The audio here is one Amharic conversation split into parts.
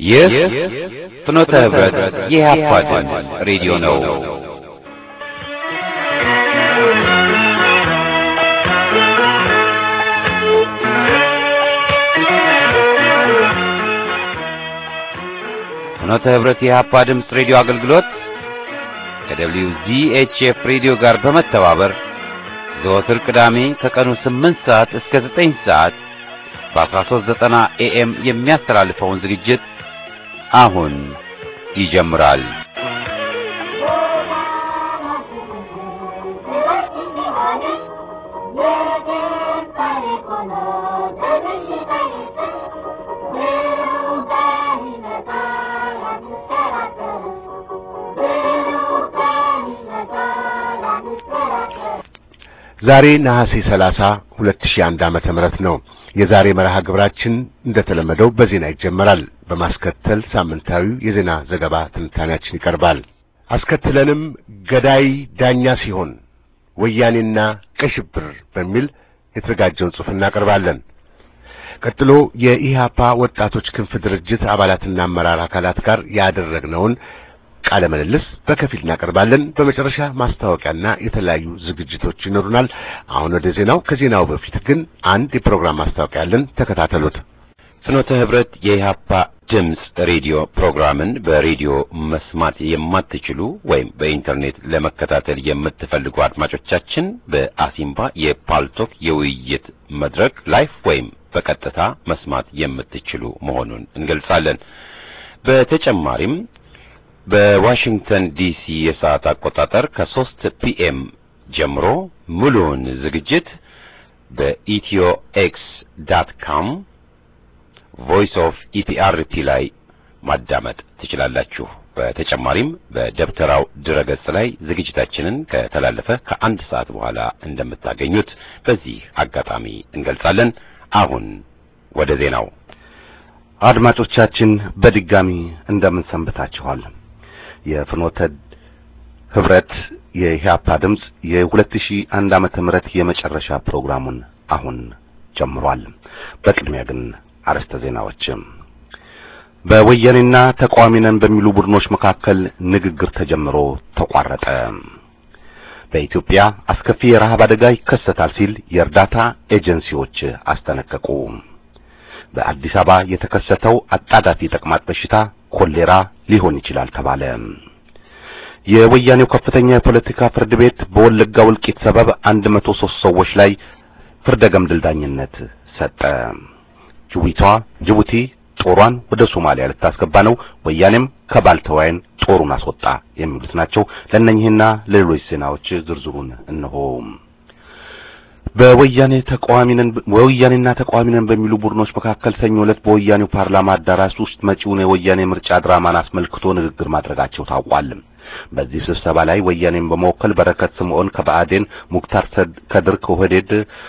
ይህ ፍኖተ ህብረት የኢህአፓ ድምፅ ሬዲዮ ነው። ፍኖተ ህብረት የኢህአፓ ድምፅ ሬዲዮ አገልግሎት ከደብሊው ዚኤችኤፍ ሬዲዮ ጋር በመተባበር ዘወትር ቅዳሜ ከቀኑ 8 ሰዓት እስከ 9 ሰዓት በ1390 ኤኤም የሚያስተላልፈውን ዝግጅት አሁን ይጀምራል። ዛሬ ነሐሴ 30 2001 ዓመተ ምህረት ነው። የዛሬ መርሃ ግብራችን እንደተለመደው በዜና ይጀመራል። በማስከተል ሳምንታዊው የዜና ዘገባ ትንታኔያችን ይቀርባል። አስከትለንም ገዳይ ዳኛ ሲሆን ወያኔና ቀይ ሽብር በሚል የተዘጋጀውን ጽሑፍ እናቀርባለን። ቀጥሎ የኢህአፓ ወጣቶች ክንፍ ድርጅት አባላትና አመራር አካላት ጋር ያደረግነውን ቃለ ምልልስ በከፊል እናቀርባለን። በመጨረሻ ማስታወቂያና የተለያዩ ዝግጅቶች ይኖሩናል። አሁን ወደ ዜናው። ከዜናው በፊት ግን አንድ የፕሮግራም ማስታወቂያ አለን። ተከታተሉት። ፍኖተ ህብረት የኢህአፓ ድምፅ ሬዲዮ ፕሮግራምን በሬዲዮ መስማት የማትችሉ ወይም በኢንተርኔት ለመከታተል የምትፈልጉ አድማጮቻችን በአሲምባ የፓልቶክ የውይይት መድረክ ላይፍ ወይም በቀጥታ መስማት የምትችሉ መሆኑን እንገልጻለን። በተጨማሪም በዋሽንግተን ዲሲ የሰዓት አቆጣጠር ከሶስት ፒኤም ጀምሮ ሙሉውን ዝግጅት በኢትዮ ኤክስ ዳት ካም ቮይስ ኦፍ ኢፒአርቲ ላይ ማዳመጥ ትችላላችሁ። በተጨማሪም በደብተራው ድረገጽ ላይ ዝግጅታችንን ከተላለፈ ከአንድ ሰዓት በኋላ እንደምታገኙት በዚህ አጋጣሚ እንገልጻለን። አሁን ወደ ዜናው። አድማጮቻችን በድጋሚ እንደምን ሰንብታችኋል? የፍኖተ ህብረት የኢህአፓ ድምፅ የ2001 ዓመተ ምህረት የመጨረሻ ፕሮግራሙን አሁን ጀምሯል። በቅድሚያ ግን አርዕስተ ዜናዎች። በወያኔና ተቃዋሚ ነን በሚሉ ቡድኖች መካከል ንግግር ተጀምሮ ተቋረጠ። በኢትዮጵያ አስከፊ የረሃብ አደጋ ይከሰታል ሲል የእርዳታ ኤጀንሲዎች አስጠነቀቁ። በአዲስ አበባ የተከሰተው አጣዳፊ ተቅማጥ በሽታ ኮሌራ ሊሆን ይችላል ተባለ። የወያኔው ከፍተኛ የፖለቲካ ፍርድ ቤት በወለጋ ውልቂት ሰበብ 103 ሰዎች ላይ ፍርደ ገምድል ዳኝነት ሰጠ። ጅቡቲዋ ጅቡቲ ጦሯን ወደ ሶማሊያ ልታስገባ ነው፣ ወያኔም ከባልተዋይን ጦሩን አስወጣ የሚሉት ናቸው። ለእነኚህና ለሌሎች ዜናዎች ዝርዝሩን እነሆ። በወያኔ ተቃዋሚ ነን ወያኔና ተቃዋሚ ነን በሚሉ ቡድኖች መካከል ሰኞ ዕለት በወያኔው ፓርላማ አዳራሽ ውስጥ መጪውን የወያኔ ምርጫ ድራማን አስመልክቶ ንግግር ማድረጋቸው ታውቋል። በዚህ ስብሰባ ላይ ወያኔን በመወከል በረከት ስምዖን ከብአዴን፣ ሙክታር ከድር ከኦህዴድ፣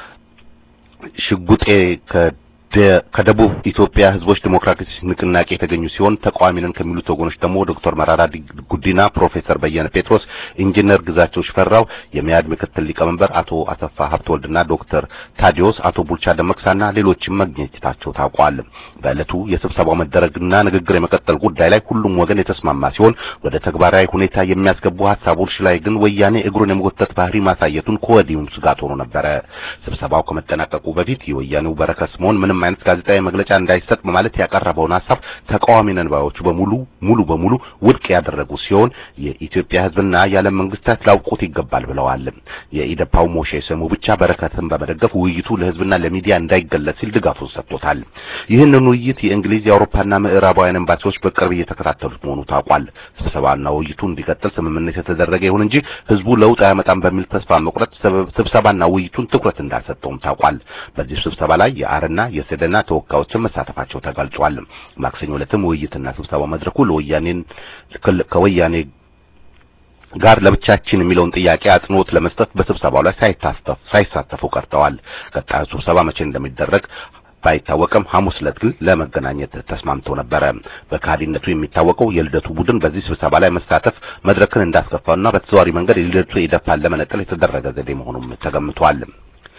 ሽጉጤ ከደቡብ ኢትዮጵያ ሕዝቦች ዲሞክራቲክ ንቅናቄ የተገኙ ሲሆን ተቃዋሚ ነን ከሚሉት ወገኖች ደግሞ ዶክተር መራራ ጉዲና፣ ፕሮፌሰር በየነ ጴጥሮስ፣ ኢንጂነር ግዛቸው ሽፈራው፣ የሚያድ ምክትል ሊቀመንበር አቶ አሰፋ ሀብተወልድና ዶክተር ታዲዮስ፣ አቶ ቡልቻ ደመቅሳና ሌሎችም መገኘታቸው ታውቋል። በዕለቱ የስብሰባው መደረግና ንግግር የመቀጠል ጉዳይ ላይ ሁሉም ወገን የተስማማ ሲሆን ወደ ተግባራዊ ሁኔታ የሚያስገቡ ሀሳቦች ላይ ግን ወያኔ እግሩን የመጎተት ባህሪ ማሳየቱን ከወዲሁም ስጋት ሆኖ ነበረ። ስብሰባው ከመጠናቀቁ በፊት የወያኔው በረከት ስምዖን ምንም አይነት ጋዜጣዊ መግለጫ እንዳይሰጥ በማለት ያቀረበውን ሀሳብ ተቃዋሚ ነን ባዮቹ በሙሉ ሙሉ በሙሉ ውድቅ ያደረጉ ሲሆን የኢትዮጵያ ሕዝብና የዓለም መንግስታት ላውቁት ይገባል ብለዋል። የኢደፓው ሞሼ ስሙ ብቻ በረከትን በመደገፍ ውይይቱ ለሕዝብና ለሚዲያ እንዳይገለጽ ሲል ድጋፉን ሰጥቶታል። ይህንን ውይይት የእንግሊዝ የአውሮፓና ምዕራባውያን ኤምባሲዎች በቅርብ እየተከታተሉት መሆኑ ታውቋል። ስብሰባና ውይይቱ እንዲቀጥል ስምምነት የተደረገ ይሁን እንጂ ሕዝቡ ለውጥ አያመጣም በሚል ተስፋ መቁረጥ ስብሰባና ውይይቱን ትኩረት እንዳልሰጠውም ታውቋል። በዚህ ስብሰባ ላይ የአርና የሰደና ተወካዮችን መሳተፋቸው ተገልጿል። ማክሰኞ ዕለትም ውይይትና ስብሰባ መድረኩ ለወያኔን ከወያኔ ጋር ለብቻችን የሚለውን ጥያቄ አጽንኦት ለመስጠት በስብሰባው ላይ ሳይሳተፉ ቀርተዋል። ቀጣዩ ስብሰባ መቼ እንደሚደረግ ባይታወቅም ሐሙስ ዕለት ግን ለመገናኘት ተስማምተው ነበረ። በካዲነቱ የሚታወቀው የልደቱ ቡድን በዚህ ስብሰባ ላይ መሳተፍ መድረክን እንዳስከፋውና በተዘዋዋሪ መንገድ የልደቱ ኢዴፓን ለመነጠል የተደረገ ዘዴ መሆኑም ተገምቷል።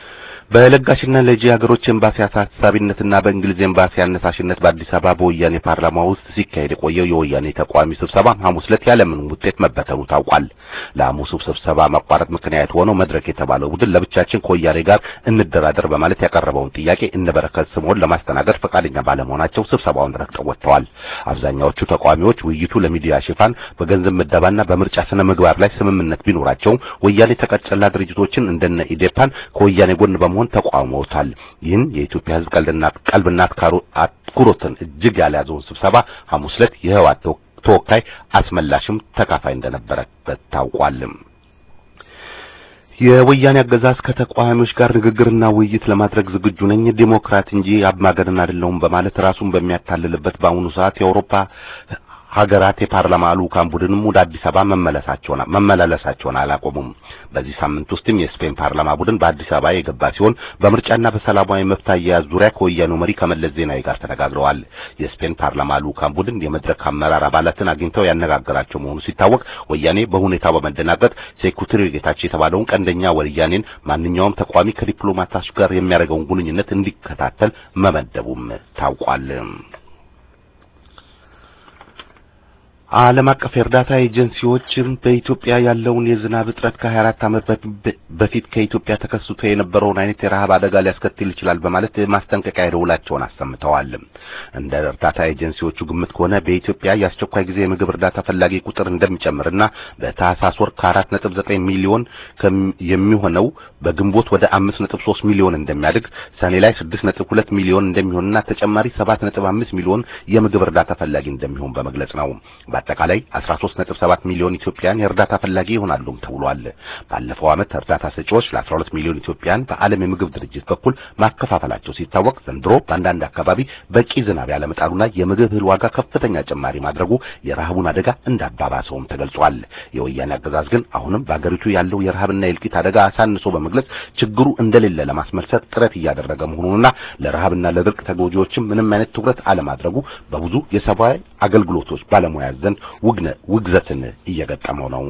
በለጋሽና ለጂ ሀገሮች ኤምባሲ አሳሳቢነትና በእንግሊዝ ኤምባሲ አነሳሽነት በአዲስ አበባ በወያኔ ፓርላማ ውስጥ ሲካሄድ የቆየው የወያኔ ተቃዋሚ ስብሰባ ሐሙስ ዕለት ያለምንም ውጤት መበተኑ ታውቋል። ለሐሙሱ ስብሰባ መቋረጥ ምክንያት ሆነው መድረክ የተባለው ቡድን ለብቻችን ከወያኔ ጋር እንደራደር በማለት ያቀረበውን ጥያቄ እነበረከት ስምኦን ለማስተናገድ ፈቃደኛ ባለመሆናቸው ስብሰባውን ረግጠው ወጥተዋል። አብዛኛዎቹ ተቃዋሚዎች ውይይቱ ለሚዲያ ሽፋን በገንዘብ ምደባና በምርጫ ስነ ምግባር ላይ ስምምነት ቢኖራቸውም ወያኔ ተቀጨላ ድርጅቶችን እንደነ ኢዴፓን ከወያኔ ጎን በመሆን ተቃውመውታል። ይህን የኢትዮጵያ ሕዝብ ቀልድና ቀልብና አትኩሮትን እጅግ ያልያዘውን ስብሰባ ሐሙስ ዕለት የህወሓት ተወካይ አስመላሽም ተካፋይ እንደነበረበት ታውቋል። የወያኔ አገዛዝ ከተቃዋሚዎች ጋር ንግግርና ውይይት ለማድረግ ዝግጁ ነኝ፣ ዲሞክራት እንጂ አምባገነን አይደለሁም በማለት ራሱን በሚያታልልበት በአሁኑ ሰዓት የአውሮፓ ሀገራት የፓርላማ ልዑካን ቡድንም ወደ አዲስ አበባ መመለሳቸውን መመላለሳቸውን አላቆሙም። በዚህ ሳምንት ውስጥም የስፔን ፓርላማ ቡድን በአዲስ አበባ የገባ ሲሆን በምርጫና በሰላማዊ መብት አያያዝ ዙሪያ ከወያኔው መሪ ከመለስ ዜናዊ ጋር ተነጋግረዋል። የስፔን ፓርላማ ልዑካን ቡድን የመድረክ አመራር አባላትን አግኝተው ያነጋገራቸው መሆኑ ሲታወቅ ወያኔ በሁኔታው በመደናገጥ ሴኩሪቲ ጌታቸው የተባለውን ቀንደኛ ወያኔን ማንኛውም ተቃዋሚ ከዲፕሎማቶች ጋር የሚያደርገውን ግንኙነት እንዲከታተል መመደቡም ታውቋል። ዓለም አቀፍ የእርዳታ ኤጀንሲዎችም በኢትዮጵያ ያለውን የዝናብ እጥረት ከ24 ዓመት በፊት ከኢትዮጵያ ተከስቶ የነበረውን አይነት የረሃብ አደጋ ሊያስከትል ይችላል በማለት ማስጠንቀቂያ ደውላቸውን አሰምተዋል። እንደ እርዳታ ኤጀንሲዎቹ ግምት ከሆነ በኢትዮጵያ የአስቸኳይ ጊዜ የምግብ እርዳታ ፈላጊ ቁጥር እንደሚጨምርና በታህሳስ ወር ከ4.9 ሚሊዮን የሚሆነው በግንቦት ወደ 5.3 ሚሊዮን እንደሚያድግ፣ ሰኔ ላይ 6.2 ሚሊዮን እንደሚሆንና ተጨማሪ 7.5 ሚሊዮን የምግብ እርዳታ ፈላጊ እንደሚሆን በመግለጽ ነው። በአጠቃላይ 13.7 ሚሊዮን ኢትዮጵያን የእርዳታ ፈላጊ ይሆናሉም ተብሏል። ባለፈው ዓመት እርዳታ ሰጪዎች ለ12 ሚሊዮን ኢትዮጵያን በዓለም የምግብ ድርጅት በኩል ማከፋፈላቸው ሲታወቅ ዘንድሮ በአንዳንድ አካባቢ በቂ ዝናብ ያለመጣሉና የምግብ እህል ዋጋ ከፍተኛ ጭማሪ ማድረጉ የረሃቡን አደጋ እንዳባባሰውም ተገልጿል። የወያኔ አገዛዝ ግን አሁንም በአገሪቱ ያለው የረሃብና የእልቂት አደጋ አሳንሶ በመግለጽ ችግሩ እንደሌለ ለማስመልሰት ጥረት እያደረገ መሆኑንና ለረሃብና ለድርቅ ተጎጂዎችም ምንም አይነት ትኩረት አለማድረጉ በብዙ የሰብአዊ አገልግሎቶች ባለሙያ ዘንድ ውግነ ውግዘትን እየገጠመው ነው።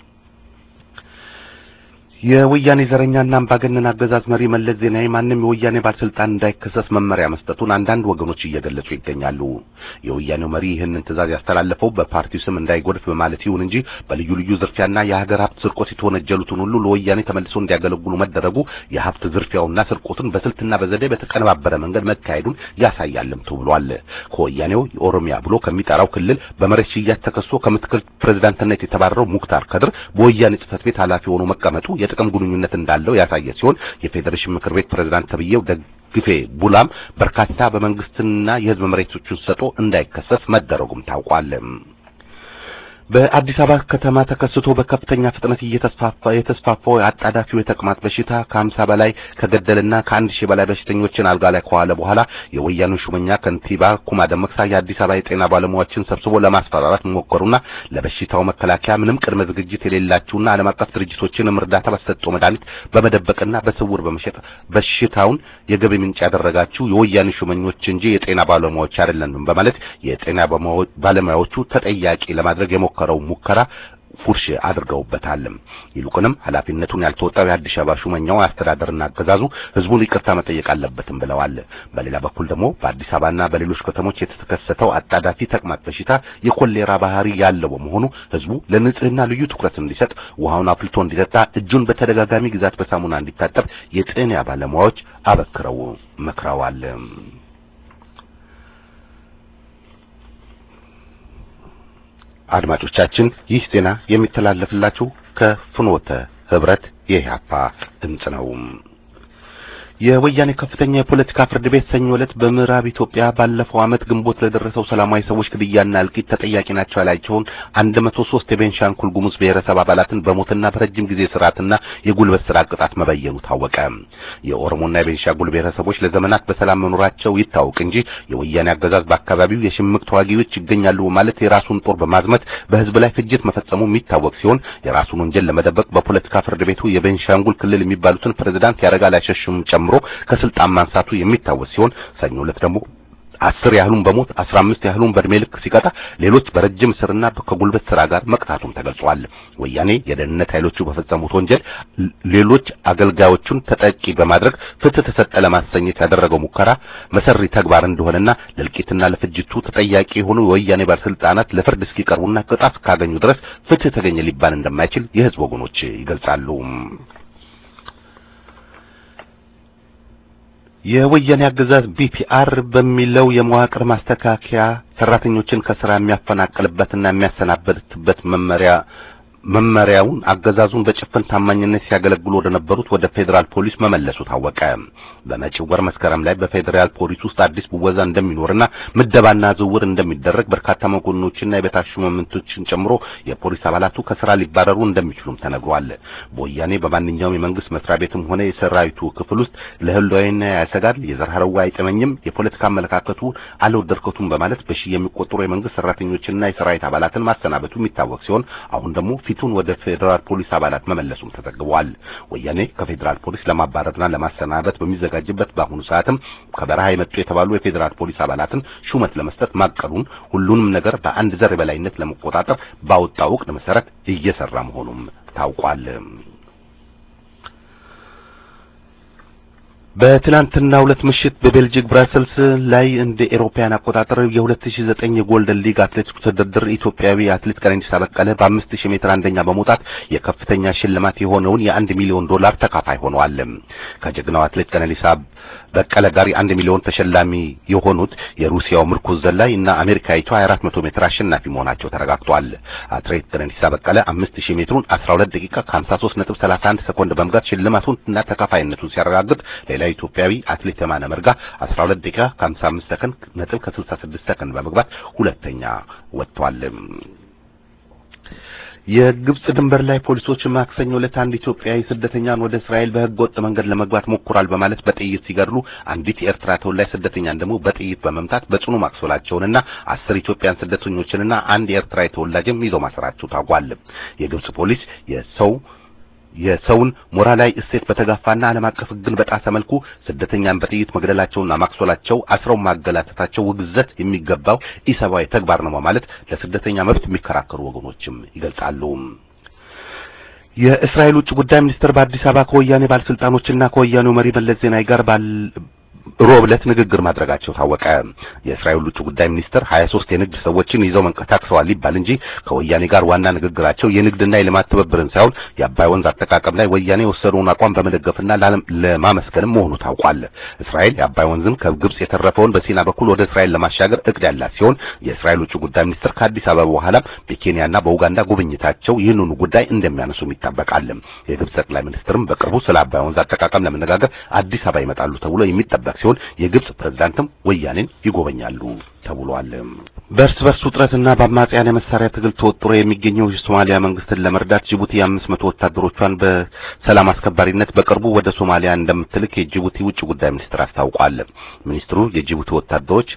የወያኔ ዘረኛና አምባገነን አገዛዝ መሪ መለስ ዜናዊ ማንም የወያኔ ባለስልጣን እንዳይከሰስ መመሪያ መስጠቱን አንዳንድ ወገኖች እየገለጹ ይገኛሉ። የወያኔው መሪ ይህንን ትዕዛዝ ያስተላለፈው በፓርቲው ስም እንዳይጎድፍ በማለት ይሁን እንጂ በልዩ ልዩ ዝርፊያና የሀገር ሀብት ስርቆት የተወነጀሉትን ሁሉ ለወያኔ ተመልሰው እንዲያገለግሉ መደረጉ የሀብት ዝርፊያውና ስርቆትን በስልትና በዘዴ በተቀነባበረ መንገድ መካሄዱን ያሳያልም ተብሏል። ከወያኔው የኦሮሚያ ብሎ ከሚጠራው ክልል በመሬት ሽያጭ ተከሶ ከምክትል ፕሬዝዳንትነት የተባረረው ሙክታር ከድር በወያኔ ጽህፈት ቤት ኃላፊ ሆኖ መቀመጡ የጥቅም ግንኙነት እንዳለው ያሳየ ሲሆን የፌዴሬሽን ምክር ቤት ፕሬዝዳንት ተብዬው ደግፌ ቡላም በርካታ በመንግስትና የህዝብ መሬቶችን ሰጥቶ እንዳይከሰስ መደረጉም ታውቋል። በአዲስ አበባ ከተማ ተከስቶ በከፍተኛ ፍጥነት እየተስፋፋ የተስፋፋው አጣዳፊው የተቅማጥ በሽታ ከሀምሳ በላይ ከገደልና ከአንድ ሺህ በላይ በሽተኞችን አልጋ ላይ ከዋለ በኋላ የወያኔ ሹመኛ ከንቲባ ኩማ ደመቅሳ የአዲስ አበባ የጤና ባለሙያዎችን ሰብስቦ ለማስፈራራት መሞከሩና ለበሽታው መከላከያ ምንም ቅድመ ዝግጅት የሌላችሁና ዓለም አቀፍ ድርጅቶችንም እርዳታ በተሰጠው መድኃኒት በመደበቅና በስውር በመሸጥ በሽታውን የገቢ ምንጭ ያደረጋችሁ የወያኔ ሹመኞች እንጂ የጤና ባለሙያዎች አይደለንም በማለት የጤና ባለሙያዎቹ ተጠያቂ ለማድረግ የሞከረው ሙከራ ፉርሽ አድርገውበታል። ይልቁንም ኃላፊነቱን ያልተወጣው የአዲስ አበባ ሹመኛው አስተዳደርና አገዛዙ ህዝቡን ይቅርታ መጠየቅ አለበትም ብለዋል። በሌላ በኩል ደግሞ በአዲስ አበባና በሌሎች ከተሞች የተከሰተው አጣዳፊ ተቅማጥ በሽታ የኮሌራ ባህሪ ያለው በመሆኑ ህዝቡ ለንጽህና ልዩ ትኩረት እንዲሰጥ፣ ውሃውን አፍልቶ እንዲጠጣ፣ እጁን በተደጋጋሚ ግዛት በሳሙና እንዲታጠብ የጤና ባለሙያዎች አበክረው መክረዋል። አድማጮቻችን ይህ ዜና የሚተላለፍላችሁ ከፍኖተ ህብረት የኢህአፓ ድምጽ ነው። የወያኔ ከፍተኛ የፖለቲካ ፍርድ ቤት ሰኞ ዕለት በምዕራብ ኢትዮጵያ ባለፈው ዓመት ግንቦት ለደረሰው ሰላማዊ ሰዎች ግድያና እልቂት ተጠያቂ ናቸው ያላቸውን 103 የቤንሻንጉል ጉሙዝ ብሔረሰብ አባላትን በሞትና በረጅም ጊዜ ስርዓትና የጉልበት ስራ ቅጣት መበየኑ ታወቀ። የኦሮሞና የቤንሻንጉል ብሔረሰቦች ለዘመናት በሰላም መኖራቸው ይታወቅ እንጂ የወያኔ አገዛዝ በአካባቢው የሽምቅ ተዋጊዎች ይገኛሉ በማለት የራሱን ጦር በማዝመት በህዝብ ላይ ፍጅት መፈጸሙ የሚታወቅ ሲሆን የራሱን ወንጀል ለመደበቅ በፖለቲካ ፍርድ ቤቱ የቤንሻንጉል ክልል የሚባሉትን ፕሬዝዳንት ያረጋል አይሸሹም ጨምሮ ከስልጣን ማንሳቱ የሚታወስ ሲሆን ሰኞ ዕለት ደግሞ አስር ያህሉን በሞት አስራ አምስት ያህሉን በእድሜ ልክ ሲቀጣ ሌሎች በረጅም እስርና ከጉልበት ስራ ጋር መቅጣቱም ተገልጿል። ወያኔ የደህንነት ኃይሎቹ በፈጸሙት ወንጀል ሌሎች አገልጋዮቹን ተጠቂ በማድረግ ፍትህ ተሰጠ ለማሰኘት ያደረገው ሙከራ መሰሪ ተግባር እንደሆነና ለእልቂትና ለፍጅቱ ተጠያቂ የሆኑ የወያኔ ባለስልጣናት ለፍርድ እስኪቀርቡና ቅጣት እስካገኙ ድረስ ፍትህ ተገኘ ሊባል እንደማይችል የህዝብ ወገኖች ይገልጻሉ። የወያኔ አገዛዝ ቢፒአር በሚለው የመዋቅር ማስተካከያ ሰራተኞችን ከስራ የሚያፈናቅልበትና የሚያሰናበትበት መመሪያ መመሪያውን አገዛዙን በጭፍን ታማኝነት ሲያገለግሉ ወደ ነበሩት ወደ ፌዴራል ፖሊስ መመለሱ ታወቀ። በመጪው ወር መስከረም ላይ በፌዴራል ፖሊስ ውስጥ አዲስ ብወዛ እንደሚኖርና ምደባና ዝውውር እንደሚደረግ በርካታ መኮንኖችና የበታች ሹማምንቶችን ጨምሮ የፖሊስ አባላቱ ከስራ ሊባረሩ እንደሚችሉም ተነግሯል። በወያኔ በማንኛውም የመንግስት መስሪያ ቤትም ሆነ የሰራዊቱ ክፍል ውስጥ ለህልውና ያሰጋል፣ የዘር ሐረጉ አይጥመኝም፣ የፖለቲካ አመለካከቱ አልወደድከቱም በማለት በሺህ የሚቆጠሩ የመንግስት ሰራተኞችና የሰራዊት አባላትን ማሰናበቱ የሚታወቅ ሲሆን አሁን ደግሞ ፊቱን ወደ ፌዴራል ፖሊስ አባላት መመለሱም ተዘግቧል። ወያኔ ከፌዴራል ፖሊስ ለማባረርና ለማሰናበት በሚዘጋጅበት በአሁኑ ሰዓትም ከበረሃ የመጡ የተባሉ የፌዴራል ፖሊስ አባላትን ሹመት ለመስጠት ማቀዱን ሁሉንም ነገር በአንድ ዘር የበላይነት ለመቆጣጠር ባወጣው ዕቅድ መሰረት እየሰራ መሆኑም ታውቋል። በትናንትና ሁለት ምሽት በቤልጂክ ብራሰልስ ላይ እንደ ኤሮፓያን አቆጣጠር የ2009 የጎልደን ሊግ አትሌቲክስ ውድድር ኢትዮጵያዊ አትሌት ቀነኒሳ በቀለ በ5000 ሜትር አንደኛ በመውጣት የከፍተኛ ሽልማት የሆነውን የአንድ ሚሊዮን ዶላር ተካፋይ ሆነዋል። ከጀግናው አትሌት ቀነኒሳ በቀለ ጋር የአንድ ሚሊዮን ተሸላሚ የሆኑት የሩሲያው ምርኩዝ ዘላይ እና አሜሪካዊቷ 400 ሜትር አሸናፊ መሆናቸው ተረጋግጧል። አትሌት ቀነኒሳ በቀለ 5000 ሜትሩን 12 ደቂቃ ከ53.31 ሰኮንድ በመግባት ሽልማቱን እና ተካፋይነቱን ሲያረጋግጥ ሌላ ኢትዮጵያዊ አትሌት የማነ መርጋ 12 ደቂቃ ከ55 ሰከንድ ነጥብ ከ66 ሰከንድ በመግባት ሁለተኛ ወጥቷል። የግብጽ ድንበር ላይ ፖሊሶች ማክሰኞ ዕለት አንድ ኢትዮጵያዊ ስደተኛን ወደ እስራኤል በሕገ ወጥ መንገድ ለመግባት ሞክሯል በማለት በጥይት ሲገድሉ አንዲት የኤርትራ ተወላጅ ስደተኛን ደግሞ በጥይት በመምታት በጽኑ ማቁሰላቸውንና አስር ኢትዮጵያን ስደተኞችንና አንድ የኤርትራ ተወላጅም ይዘው ማሰራቸው ታውቋል። የግብጽ ፖሊስ የሰው የሰውን ሞራላዊ እሴት በተጋፋና ዓለም አቀፍ ሕግን በጣሰ መልኩ ስደተኛን በጥይት መግደላቸውና ማክሶላቸው አስረው ማገላተታቸው ውግዘት የሚገባው ኢሰብአዊ ተግባር ነው በማለት ለስደተኛ መብት የሚከራከሩ ወገኖችም ይገልጻሉ። የእስራኤል ውጭ ጉዳይ ሚኒስትር በአዲስ አበባ ከወያኔ ባለስልጣኖችና ከወያኔው መሪ መለስ ዜናዊ ጋር ባል ሮብ ዕለት ንግግር ማድረጋቸው ታወቀ። የእስራኤል ውጭ ጉዳይ ሚኒስትር 23 የንግድ ሰዎችን ይዘው መንቀሳቅሰዋል ይባል እንጂ ከወያኔ ጋር ዋና ንግግራቸው የንግድና የልማት ትብብርን ሳይሆን የአባይ ወንዝ አጠቃቀም ላይ ወያኔ የወሰደውን አቋም በመደገፍና ለማመስገንም መሆኑ ታውቋል። እስራኤል የአባይ ወንዝን ከግብጽ የተረፈውን በሲና በኩል ወደ እስራኤል ለማሻገር እቅድ ያላት ሲሆን የእስራኤል ውጭ ጉዳይ ሚኒስትር ከአዲስ አበባ በኋላ በኬንያና በኡጋንዳ ጉብኝታቸው ይህንኑ ጉዳይ እንደሚያነሱም ይጠበቃል። የግብጽ ጠቅላይ ሚኒስትርም በቅርቡ ስለ አባይ ወንዝ አጠቃቀም ለመነጋገር አዲስ አበባ ይመጣሉ ተብሎ የሚጠበቅ ሲሆን የግብጽ ፕሬዝዳንትም ወያኔን ይጎበኛሉ ተብሏል። በእርስ በርስ ውጥረትና በአማጽያን የመሳሪያ ትግል ተወጥሮ የሚገኘው የሶማሊያ መንግስትን ለመርዳት ጅቡቲ የአምስት መቶ ወታደሮቿን በሰላም አስከባሪነት በቅርቡ ወደ ሶማሊያ እንደምትልክ የጅቡቲ ውጭ ጉዳይ ሚኒስትር አስታውቋል። ሚኒስትሩ የጅቡቲ ወታደሮች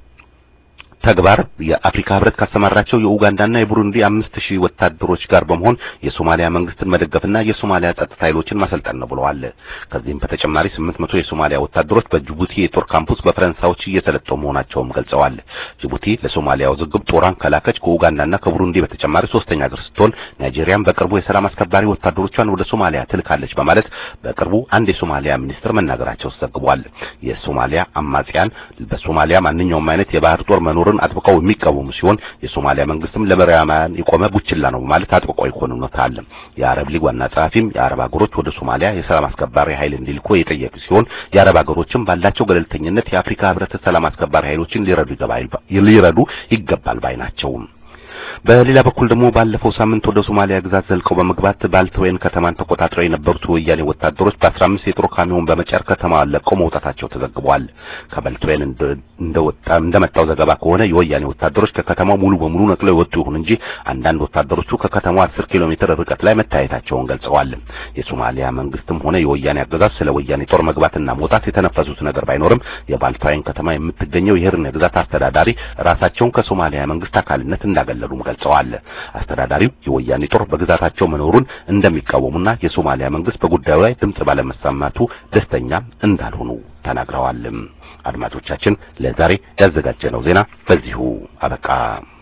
ተግባር የአፍሪካ ህብረት ካሰማራቸው የኡጋንዳና የቡሩንዲ አምስት ሺህ ወታደሮች ጋር በመሆን የሶማሊያ መንግስትን መደገፍና የሶማሊያ ጸጥታ ኃይሎችን ማሰልጠን ነው ብለዋል። ከዚህም በተጨማሪ ስምንት መቶ የሶማሊያ ወታደሮች በጅቡቲ የጦር ካምፕስ በፈረንሳዮች እየሰለጠኑ መሆናቸውም ገልጸዋል። ጅቡቲ ለሶማሊያ ውዝግብ ጦሯን ከላከች ከኡጋንዳና ከቡሩንዲ በተጨማሪ ሶስተኛ ሀገር ስትሆን ናይጄሪያም በቅርቡ የሰላም አስከባሪ ወታደሮቿን ወደ ሶማሊያ ትልካለች በማለት በቅርቡ አንድ የሶማሊያ ሚኒስትር መናገራቸው ተዘግቧል። የሶማሊያ አማጽያን በሶማሊያ ማንኛውም አይነት የባህር ጦር መኖር ን አጥብቀው የሚቃወሙ ሲሆን የሶማሊያ መንግስትም ለምዕራባውያን የቆመ ቡችላ ነው በማለት አጥብቀው ይኮንኑታል። የአረብ ሊግ ዋና ጸሐፊም የአረብ ሀገሮች ወደ ሶማሊያ የሰላም አስከባሪ ኃይል እንዲልኩ የጠየቁ ሲሆን የአረብ ሀገሮችም ባላቸው ገለልተኝነት የአፍሪካ ህብረት ሰላም አስከባሪ ኃይሎችን ሊረዱ ሊረዱ ይገባል ባይ ናቸው። በሌላ በኩል ደግሞ ባለፈው ሳምንት ወደ ሶማሊያ ግዛት ዘልቀው በመግባት ባልተወይን ከተማን ተቆጣጥረው የነበሩት ወያኔ ወታደሮች በ15 የጦር ካሚዮን በመጫር ከተማዋን ለቀው መውጣታቸው ተዘግቧል። ከባልተወይን እንደወጣ እንደመጣው ዘገባ ከሆነ የወያኔ ወታደሮች ከከተማው ሙሉ በሙሉ ነቅለው የወጡ ይሁን እንጂ አንዳንድ ወታደሮቹ ከከተማው 10 ኪሎ ሜትር ርቀት ላይ መታየታቸውን ገልጸዋል። የሶማሊያ መንግስትም ሆነ የወያኔ አገዛዝ ስለ ወያኔ ጦር መግባትና መውጣት የተነፈሱት ነገር ባይኖርም የባልተወይን ከተማ የምትገኘው የሂርነ ግዛት አስተዳዳሪ ራሳቸውን ከሶማሊያ መንግስት አካልነት እንዳገለሉ ገልጸዋል። አስተዳዳሪው የወያኔ ጦር በግዛታቸው መኖሩን እንደሚቃወሙና የሶማሊያ መንግስት በጉዳዩ ላይ ድምጽ ባለመሰማቱ ደስተኛ እንዳልሆኑ ተናግረዋል። አድማጮቻችን ለዛሬ ያዘጋጀነው ዜና በዚሁ አበቃ።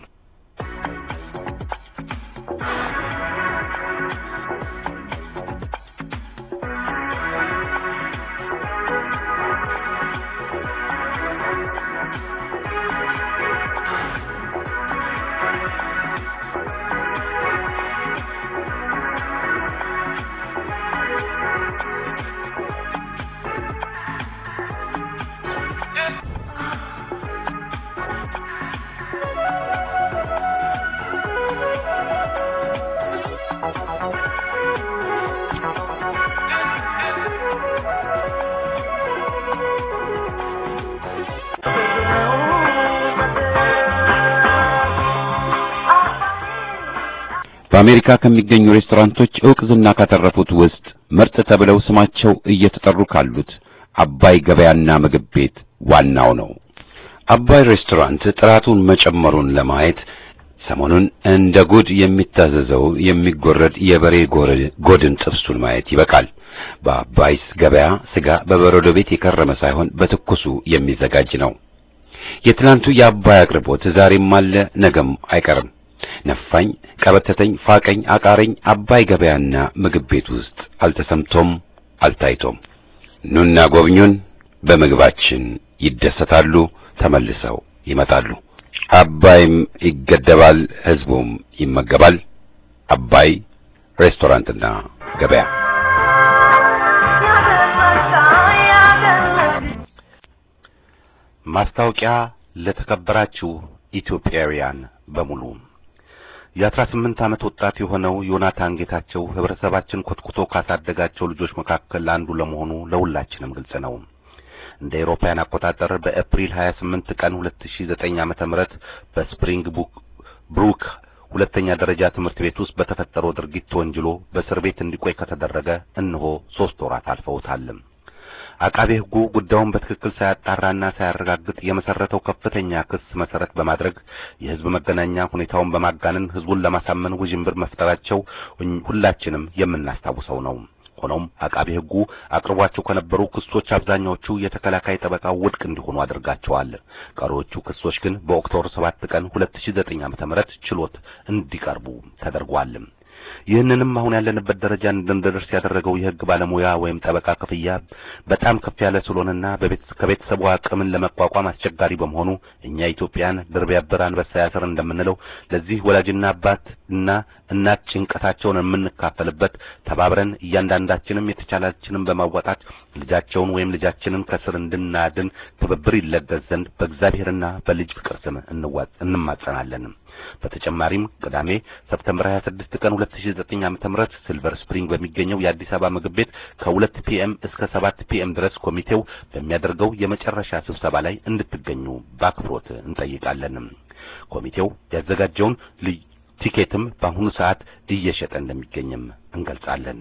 በአሜሪካ ከሚገኙ ሬስቶራንቶች ዕውቅ ዝና ካተረፉት ውስጥ ምርጥ ተብለው ስማቸው እየተጠሩ ካሉት አባይ ገበያና ምግብ ቤት ዋናው ነው። አባይ ሬስቶራንት ጥራቱን መጨመሩን ለማየት ሰሞኑን እንደ ጉድ የሚታዘዘው የሚጎረድ የበሬ ጎድን ጥብሱን ማየት ይበቃል። በአባይስ ገበያ ስጋ በበረዶ ቤት የከረመ ሳይሆን በትኩሱ የሚዘጋጅ ነው። የትናንቱ የአባይ አቅርቦት ዛሬም አለ፣ ነገም አይቀርም። ነፋኝ፣ ቀበተተኝ፣ ፋቀኝ፣ አቃረኝ አባይ ገበያና ምግብ ቤት ውስጥ አልተሰምቶም አልታይቶም። ኑና ጎብኙን፣ በምግባችን ይደሰታሉ፣ ተመልሰው ይመጣሉ። አባይም ይገደባል፣ ህዝቡም ይመገባል። አባይ ሬስቶራንትና ገበያ ማስታወቂያ ለተከበራችሁ ኢትዮጵያውያን በሙሉ የአስራ ስምንት ዓመት ወጣት የሆነው ዮናታን ጌታቸው ህብረተሰባችን ኮትኩቶ ካሳደጋቸው ልጆች መካከል አንዱ ለመሆኑ ለሁላችንም ግልጽ ነው። እንደ አውሮፓውያን አቆጣጠር በኤፕሪል 28 ቀን 2009 ዓመተ ምህረት በስፕሪንግ ብሩክ ሁለተኛ ደረጃ ትምህርት ቤት ውስጥ በተፈጠረው ድርጊት ተወንጅሎ በእስር ቤት እንዲቆይ ከተደረገ እነሆ ሶስት ወራት አልፈውታል። አቃቤ ሕጉ ጉዳዩን በትክክል ሳያጣራና ሳያረጋግጥ የመሰረተው ከፍተኛ ክስ መሰረት በማድረግ የህዝብ መገናኛ ሁኔታውን በማጋነን ህዝቡን ለማሳመን ውዥንብር መፍጠራቸው ሁላችንም የምናስታውሰው ነው። ሆኖም አቃቤ ሕጉ አቅርቧቸው ከነበሩ ክሶች አብዛኛዎቹ የተከላካይ ጠበቃው ውድቅ እንዲሆኑ አድርጋቸዋል። ቀሪዎቹ ክሶች ግን በኦክቶበር 7 ቀን 2009 ዓ.ም ችሎት እንዲቀርቡ ተደርጓል። ይህንንም አሁን ያለንበት ደረጃ እንድንደርስ ያደረገው የህግ ባለሙያ ወይም ጠበቃ ክፍያ በጣም ከፍ ያለ ስለሆነና ከቤተሰቡ አቅምን ለመቋቋም አስቸጋሪ በመሆኑ እኛ ኢትዮጵያን ድር ቢያብር አንበሳ ያስር እንደምንለው ለዚህ ወላጅና አባት እና እናት ጭንቀታቸውን የምንካፈልበት ተባብረን እያንዳንዳችንም የተቻላችንን በማዋጣት ልጃቸውን ወይም ልጃችንን ከስር እንድናድን ትብብር ይለገስ ዘንድ በእግዚአብሔርና በልጅ ፍቅር ስም እንማጸናለን። በተጨማሪም ቅዳሜ ሰፕተምበር 26 ቀን 2009 ዓ.ም ሲልቨር ስፕሪንግ በሚገኘው የአዲስ አበባ ምግብ ቤት ከ2 ፒኤም እስከ 7 ፒኤም ድረስ ኮሚቴው በሚያደርገው የመጨረሻ ስብሰባ ላይ እንድትገኙ በአክብሮት እንጠይቃለን። ኮሚቴው ያዘጋጀውን ቲኬትም በአሁኑ ሰዓት እየሸጠ እንደሚገኝም እንገልጻለን።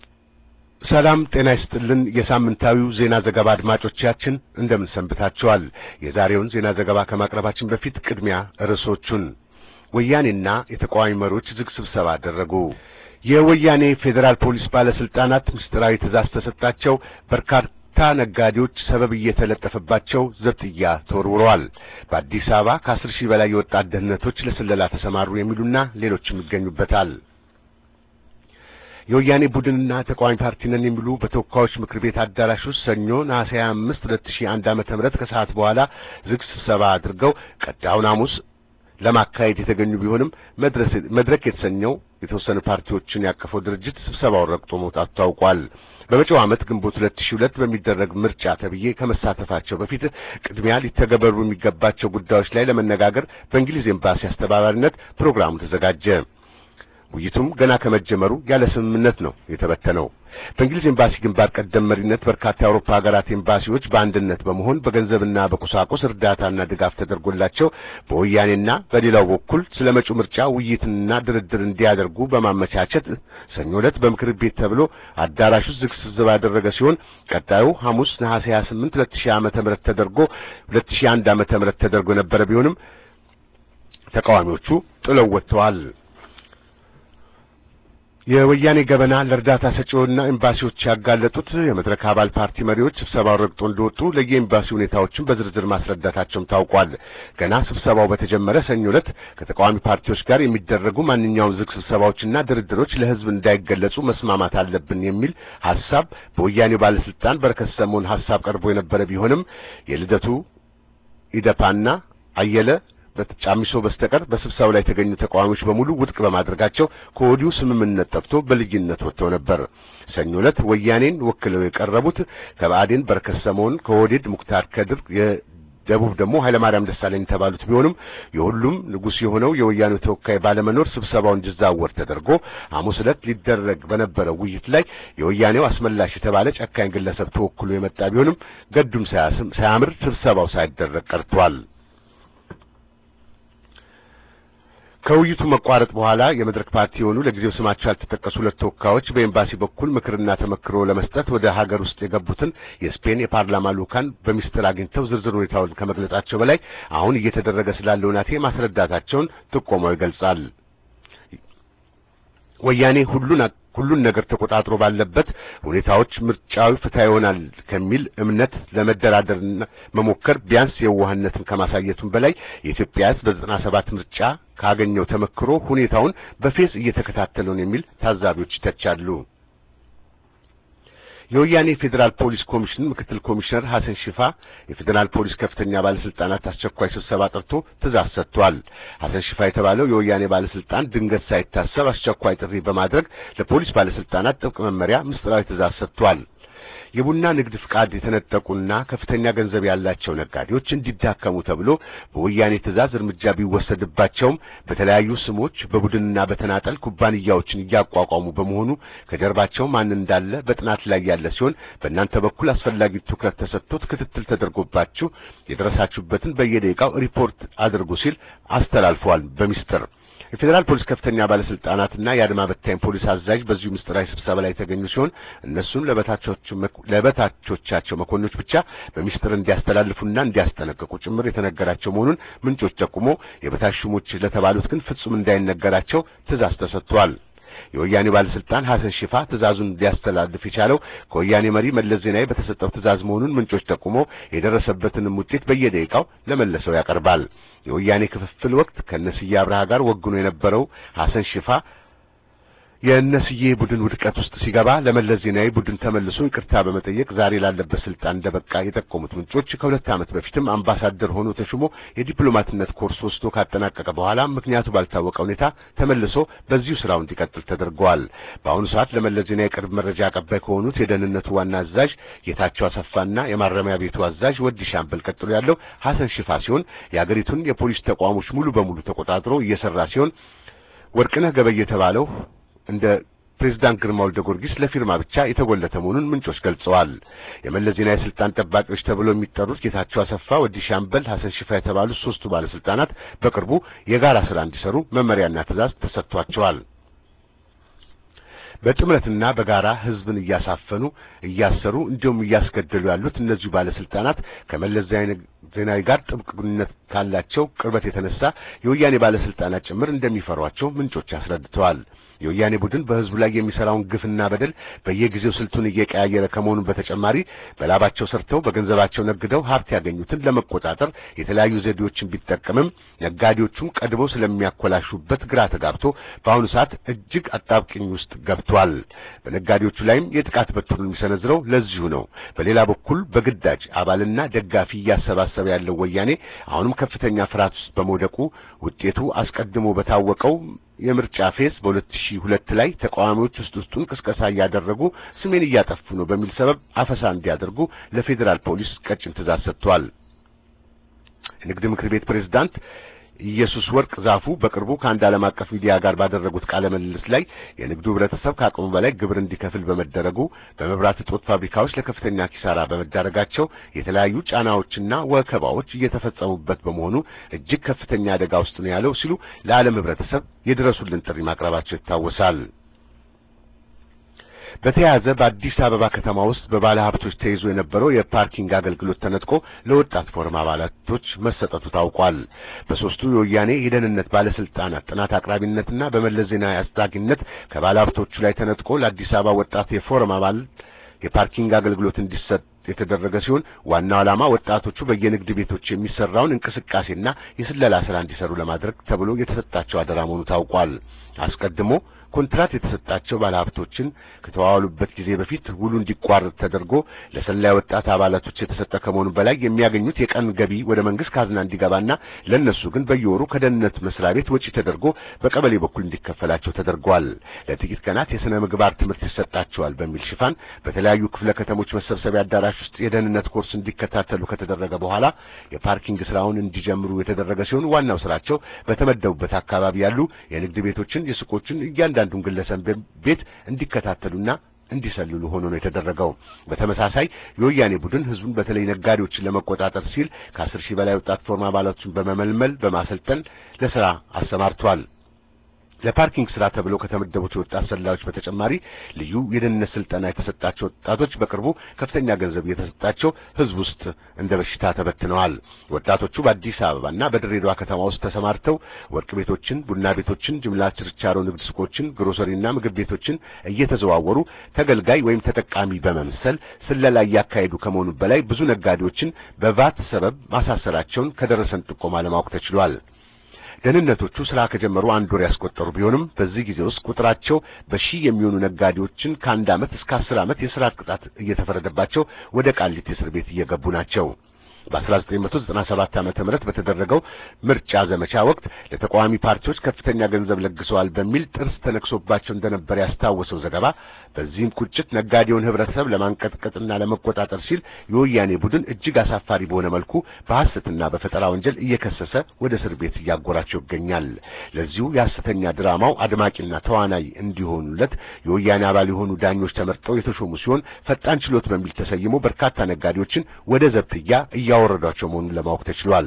ሰላም ጤና ይስጥልን። የሳምንታዊው ዜና ዘገባ አድማጮቻችን እንደምን ሰንብታችኋል? የዛሬውን ዜና ዘገባ ከማቅረባችን በፊት ቅድሚያ ርዕሶቹን ወያኔና የተቃዋሚ መሪዎች ዝግ ስብሰባ አደረጉ። የወያኔ ፌዴራል ፖሊስ ባለስልጣናት ምስጢራዊ ትእዛዝ ተሰጣቸው። በርካታ ነጋዴዎች ሰበብ እየተለጠፈባቸው ዘብጥያ ተወርውረዋል። በአዲስ አበባ ከአስር ሺህ በላይ የወጣት ደህንነቶች ለስለላ ተሰማሩ የሚሉና ሌሎችም ይገኙበታል። የወያኔ ቡድንና ተቃዋሚ ፓርቲ ነን የሚሉ በተወካዮች ምክር ቤት አዳራሽ ውስጥ ሰኞ ነሐሴ 25 2001 ዓመተ ምህረት ከሰዓት በኋላ ዝግ ስብሰባ አድርገው ቀጣዩን ሐሙስ ለማካሄድ የተገኙ ቢሆንም መድረክ የተሰኘው የተወሰኑ ፓርቲዎችን ያቀፈው ድርጅት ስብሰባውን ረግጦ መውጣቱ ታውቋል። በመጪው ዓመት ግንቦት 2002 በሚደረግ ምርጫ ተብዬ ከመሳተፋቸው በፊት ቅድሚያ ሊተገበሩ የሚገባቸው ጉዳዮች ላይ ለመነጋገር በእንግሊዝ ኤምባሲ አስተባባሪነት ፕሮግራሙ ተዘጋጀ። ውይይቱም ገና ከመጀመሩ ያለ ስምምነት ነው የተበተነው። በእንግሊዝ ኤምባሲ ግንባር ቀደም መሪነት በርካታ የአውሮፓ ሀገራት ኤምባሲዎች በአንድነት በመሆን በገንዘብና በቁሳቁስ እርዳታና ድጋፍ ተደርጎላቸው በወያኔና በሌላው በኩል ስለ መጪው ምርጫ ውይይትና ድርድር እንዲያደርጉ በማመቻቸት ሰኞ ዕለት በምክር ቤት ተብሎ አዳራሽ ውስጥ ዝግ ስብሰባ ያደረገ ሲሆን ቀጣዩ ሐሙስ ነሐሴ 28 2000 ዓመተ ምህረት ተደርጎ 2001 ዓመተ ምህረት ተደርጎ የነበረ ቢሆንም ተቃዋሚዎቹ ጥለው ወጥተዋል። የወያኔ ገበና ለእርዳታ ሰጪውና ኤምባሲዎች ያጋለጡት የመድረክ አባል ፓርቲ መሪዎች ስብሰባው ረግጦ እንደወጡ ለየኤምባሲ ሁኔታዎችን በዝርዝር ማስረዳታቸውም ታውቋል። ገና ስብሰባው በተጀመረ ሰኞ ዕለት ከተቃዋሚ ፓርቲዎች ጋር የሚደረጉ ማንኛውም ዝግ ስብሰባዎችና ድርድሮች ለሕዝብ እንዳይገለጹ መስማማት አለብን የሚል ሐሳብ በወያኔው ባለስልጣን በረከት ስምኦን ሐሳብ ቀርቦ የነበረ ቢሆንም የልደቱ ኢደፓና አየለ በተጫሚሶ በስተቀር በስብሰባው ላይ የተገኙ ተቃዋሚዎች በሙሉ ውድቅ በማድረጋቸው ከወዲሁ ስምምነት ጠፍቶ በልዩነት ወጥተው ነበር። ሰኞ ዕለት ወያኔን ወክለው የቀረቡት ከብአዴን በረከት ስምኦን፣ ከወዴድ ሙክታር ከድር የደቡብ ደግሞ ኃይለማርያም ደሳለኝ የተባሉት ቢሆንም የሁሉም ንጉሥ የሆነው የወያኔው ተወካይ ባለመኖር ስብሰባው እንዲዛወር ተደርጎ ሐሙስ ዕለት ሊደረግ በነበረው ውይይት ላይ የወያኔው አስመላሽ የተባለ ጨካኝ ግለሰብ ተወክሎ የመጣ ቢሆንም ገዱም ሳያምር ስብሰባው ሳይደረግ ቀርቷል። ከውይይቱ መቋረጥ በኋላ የመድረክ ፓርቲ የሆኑ ለጊዜው ስማቸው ያልተጠቀሱ ሁለት ተወካዮች በኤምባሲ በኩል ምክርና ተመክሮ ለመስጠት ወደ ሀገር ውስጥ የገቡትን የስፔን የፓርላማ ልኡካን በሚስጥር አግኝተው ዝርዝር ሁኔታውን ከመግለጻቸው በላይ አሁን እየተደረገ ስላለው ናቴ ማስረዳታቸውን ጥቆማው ይገልጻል። ወያኔ ሁሉን ሁሉን ነገር ተቆጣጥሮ ባለበት ሁኔታዎች ምርጫዊ ፍትሃ ይሆናል ከሚል እምነት ለመደራደርና መሞከር ቢያንስ የዋህነትን ከማሳየቱም በላይ የኢትዮጵያ ሕዝብ በዘጠና ሰባት ምርጫ ካገኘው ተመክሮ ሁኔታውን በፌዝ እየተከታተለው ነው የሚል ታዛቢዎች ይተቻሉ። የወያኔ ፌዴራል ፖሊስ ኮሚሽን ምክትል ኮሚሽነር ሐሰን ሽፋ የፌዴራል ፖሊስ ከፍተኛ ባለስልጣናት አስቸኳይ ስብሰባ ጠርቶ ትእዛዝ ሰጥቷል። ሐሰን ሽፋ የተባለው የወያኔ ባለስልጣን ድንገት ሳይታሰብ አስቸኳይ ጥሪ በማድረግ ለፖሊስ ባለስልጣናት ጥብቅ መመሪያ ምስጢራዊ ትእዛዝ ሰጥቷል። የቡና ንግድ ፍቃድ የተነጠቁና ከፍተኛ ገንዘብ ያላቸው ነጋዴዎች እንዲዳከሙ ተብሎ በወያኔ ትእዛዝ እርምጃ ቢወሰድባቸውም በተለያዩ ስሞች በቡድንና በተናጠል ኩባንያዎችን እያቋቋሙ በመሆኑ ከጀርባቸው ማን እንዳለ በጥናት ላይ ያለ ሲሆን በእናንተ በኩል አስፈላጊ ትኩረት ተሰጥቶት ክትትል ተደርጎባችሁ የደረሳችሁበትን በየደቂቃው ሪፖርት አድርጉ ሲል አስተላልፈዋል በሚስጥር። የፌዴራል ፖሊስ ከፍተኛ ባለስልጣናትና የአድማ በታኝ ፖሊስ አዛዥ በዚሁ ምስጢራዊ ስብሰባ ላይ የተገኙ ሲሆን እነሱም ለበታቾቻቸው መኮንኖች ብቻ በሚስጥር እንዲያስተላልፉና እንዲያስጠነቅቁ ጭምር የተነገራቸው መሆኑን ምንጮች ጠቁሞ የበታች ሹሞች ለተባሉት ግን ፍጹም እንዳይነገራቸው ትእዛዝ ተሰጥቷል። የወያኔ ባለስልጣን ሐሰን ሽፋ ትእዛዙን ሊያስተላልፍ የቻለው ከወያኔ መሪ መለስ ዜናዊ በተሰጠው ትእዛዝ መሆኑን ምንጮች ጠቁሞ የደረሰበትንም ውጤት በየደቂቃው ለመለሰው ያቀርባል። የወያኔ ክፍፍል ወቅት ከነስዬ አብርሃ ጋር ወግኖ የነበረው ሐሰን ሽፋ የእነስዬ ቡድን ውድቀት ውስጥ ሲገባ ለመለስ ዜናዊ ቡድን ተመልሶ ይቅርታ በመጠየቅ ዛሬ ላለበት ስልጣን እንደበቃ የጠቆሙት ምንጮች ከሁለት ዓመት በፊትም አምባሳደር ሆኖ ተሹሞ የዲፕሎማትነት ኮርስ ወስዶ ካጠናቀቀ በኋላ ምክንያቱ ባልታወቀ ሁኔታ ተመልሶ በዚሁ ስራው እንዲቀጥል ተደርገዋል። በአሁኑ ሰዓት ለመለስ ዜናዊ የቅርብ መረጃ አቀባይ ከሆኑት የደህንነቱ ዋና አዛዥ ጌታቸው አሰፋና የማረሚያ ቤቱ አዛዥ ወዲ ሻምበል ቀጥሎ ያለው ሐሰን ሽፋ ሲሆን የአገሪቱን የፖሊስ ተቋሞች ሙሉ በሙሉ ተቆጣጥሮ እየሰራ ሲሆን ወርቅነህ ገበየ የተባለው እንደ ፕሬዝዳንት ግርማ ወልደ ጊዮርጊስ ለፊርማ ብቻ የተጎለተ መሆኑን ምንጮች ገልጸዋል። የመለስ ዜናዊ ስልጣን ጠባቂዎች ተብለው የሚጠሩት ጌታቸው አሰፋ፣ ወዲ ሻምበል፣ ሐሰን ሽፋ የተባሉት ሶስቱ ባለስልጣናት በቅርቡ የጋራ ስራ እንዲሰሩ መመሪያና ትዕዛዝ ተሰጥቷቸዋል። በጥምረትና በጋራ ህዝብን እያሳፈኑ እያሰሩ እንዲሁም እያስገደሉ ያሉት እነዚሁ ባለስልጣናት ከመለስ ዜናዊ ጋር ጥብቅ ግንኙነት ካላቸው ቅርበት የተነሳ የወያኔ ባለስልጣናት ጭምር እንደሚፈሯቸው ምንጮች አስረድተዋል። የወያኔ ቡድን በህዝቡ ላይ የሚሰራውን ግፍና በደል በየጊዜው ስልቱን እየቀያየረ ከመሆኑ በተጨማሪ በላባቸው ሰርተው በገንዘባቸው ነግደው ሀብት ያገኙትን ለመቆጣጠር የተለያዩ ዘዴዎችን ቢጠቀምም ነጋዴዎቹም ቀድመው ስለሚያኮላሹበት ግራ ተጋብቶ በአሁኑ ሰዓት እጅግ አጣብቅኝ ውስጥ ገብቷል። በነጋዴዎቹ ላይም የጥቃት በትሩን የሚሰነዝረው ለዚሁ ነው። በሌላ በኩል በግዳጅ አባልና ደጋፊ እያሰባሰበ ያለው ወያኔ አሁንም ከፍተኛ ፍርሃት ውስጥ በመውደቁ ውጤቱ አስቀድሞ በታወቀው የምርጫ ፌስ በ2002 ላይ ተቃዋሚዎች ውስጥ ውስጡን ቅስቀሳ እያደረጉ ስሜን እያጠፉ ነው በሚል ሰበብ አፈሳ እንዲያደርጉ ለፌዴራል ፖሊስ ቀጭን ትዕዛዝ ሰጥቷል። የንግድ ምክር ቤት ፕሬዝዳንት ኢየሱስ ወርቅ ዛፉ በቅርቡ ከአንድ ዓለም አቀፍ ሚዲያ ጋር ባደረጉት ቃለ ምልልስ ላይ የንግዱ ህብረተሰብ ከአቅሙ በላይ ግብር እንዲከፍል በመደረጉ በመብራት እጦት ፋብሪካዎች ለከፍተኛ ኪሳራ በመዳረጋቸው የተለያዩ ጫናዎችና ወከባዎች እየተፈጸሙበት በመሆኑ እጅግ ከፍተኛ አደጋ ውስጥ ነው ያለው ሲሉ ለዓለም ህብረተሰብ የድረሱልን ጥሪ ማቅረባቸው ይታወሳል። በተያያዘ በአዲስ አበባ ከተማ ውስጥ በባለ ሀብቶች ተይዞ የነበረው የፓርኪንግ አገልግሎት ተነጥቆ ለወጣት ፎረም አባላቶች መሰጠቱ ታውቋል። በሶስቱ የወያኔ የደህንነት ባለስልጣናት ጥናት አቅራቢነትና በመለስ ዜናዊ አስታጊነት ከባለ ሀብቶቹ ላይ ተነጥቆ ለአዲስ አበባ ወጣት የፎረም አባል የፓርኪንግ አገልግሎት እንዲሰጥ የተደረገ ሲሆን ዋናው ዓላማ ወጣቶቹ በየንግድ ቤቶች የሚሰራውን እንቅስቃሴና የስለላ ስራ እንዲሰሩ ለማድረግ ተብሎ የተሰጣቸው አደራ መሆኑ ታውቋል። አስቀድሞ ኮንትራት የተሰጣቸው ባለሀብቶችን ከተዋዋሉበት ጊዜ በፊት ውሉ እንዲቋረጥ ተደርጎ ለሰላይ ወጣት አባላቶች የተሰጠ ከመሆኑ በላይ የሚያገኙት የቀን ገቢ ወደ መንግስት ካዝና እንዲገባና ለነሱ ግን በየወሩ ከደህንነት መስሪያ ቤት ወጪ ተደርጎ በቀበሌ በኩል እንዲከፈላቸው ተደርጓል። ለጥቂት ቀናት የሥነ ምግባር ትምህርት ይሰጣቸዋል በሚል ሽፋን በተለያዩ ክፍለ ከተሞች መሰብሰቢያ አዳራሽ ውስጥ የደህንነት ኮርስ እንዲከታተሉ ከተደረገ በኋላ የፓርኪንግ ስራውን እንዲጀምሩ የተደረገ ሲሆን ዋናው ስራቸው በተመደቡበት አካባቢ ያሉ የንግድ ቤቶችን፣ የሱቆችን እያንዳንዱን ግለሰብ ቤት እንዲከታተሉና እንዲሰልሉ ሆኖ ነው የተደረገው። በተመሳሳይ የወያኔ ቡድን ህዝቡን በተለይ ነጋዴዎችን ለመቆጣጠር ሲል ከአስር ሺህ በላይ ወጣት ፎርም አባላቶችን በመመልመል በማሰልጠን ለስራ አሰማርቷል። ለፓርኪንግ ስራ ተብለው ከተመደቡት የወጣት ሰላዮች በተጨማሪ ልዩ የደህንነት ስልጠና የተሰጣቸው ወጣቶች በቅርቡ ከፍተኛ ገንዘብ እየተሰጣቸው ህዝብ ውስጥ እንደ በሽታ ተበትነዋል። ወጣቶቹ በአዲስ አበባና በድሬዳዋ ከተማ ውስጥ ተሰማርተው ወርቅ ቤቶችን፣ ቡና ቤቶችን፣ ጅምላ ችርቻሮ ንግድ ሱቆችን፣ ግሮሰሪና ምግብ ቤቶችን እየተዘዋወሩ ተገልጋይ ወይም ተጠቃሚ በመምሰል ስለላ እያካሄዱ ከመሆኑ በላይ ብዙ ነጋዴዎችን በቫት ሰበብ ማሳሰራቸውን ከደረሰን ጥቆማ ለማወቅ ተችሏል። ደህንነቶቹ ስራ ከጀመሩ አንድ ወር ያስቆጠሩ ቢሆንም በዚህ ጊዜ ውስጥ ቁጥራቸው በሺህ የሚሆኑ ነጋዴዎችን ከአንድ ዓመት እስከ አስር ዓመት የስርዓት ቅጣት እየተፈረደባቸው ወደ ቃሊቲ እስር ቤት እየገቡ ናቸው። በ1997 ዓመተ ምህረት በተደረገው ምርጫ ዘመቻ ወቅት ለተቃዋሚ ፓርቲዎች ከፍተኛ ገንዘብ ለግሰዋል በሚል ጥርስ ተነክሶባቸው እንደነበር ያስታወሰው ዘገባ በዚህም ቁጭት ነጋዴውን ህብረተሰብ ለማንቀጥቀጥና ለመቆጣጠር ሲል የወያኔ ቡድን እጅግ አሳፋሪ በሆነ መልኩ በሐሰትና በፈጠራ ወንጀል እየከሰሰ ወደ እስር ቤት እያጎራቸው ይገኛል። ለዚሁ የሐሰተኛ ድራማው አድማቂና ተዋናይ እንዲሆኑለት የወያኔ አባል የሆኑ ዳኞች ተመርጠው የተሾሙ ሲሆን ፈጣን ችሎት በሚል ተሰይሞ በርካታ ነጋዴዎችን ወደ ዘብጥያ እያወረዷቸው መሆኑን ለማወቅ ተችሏል።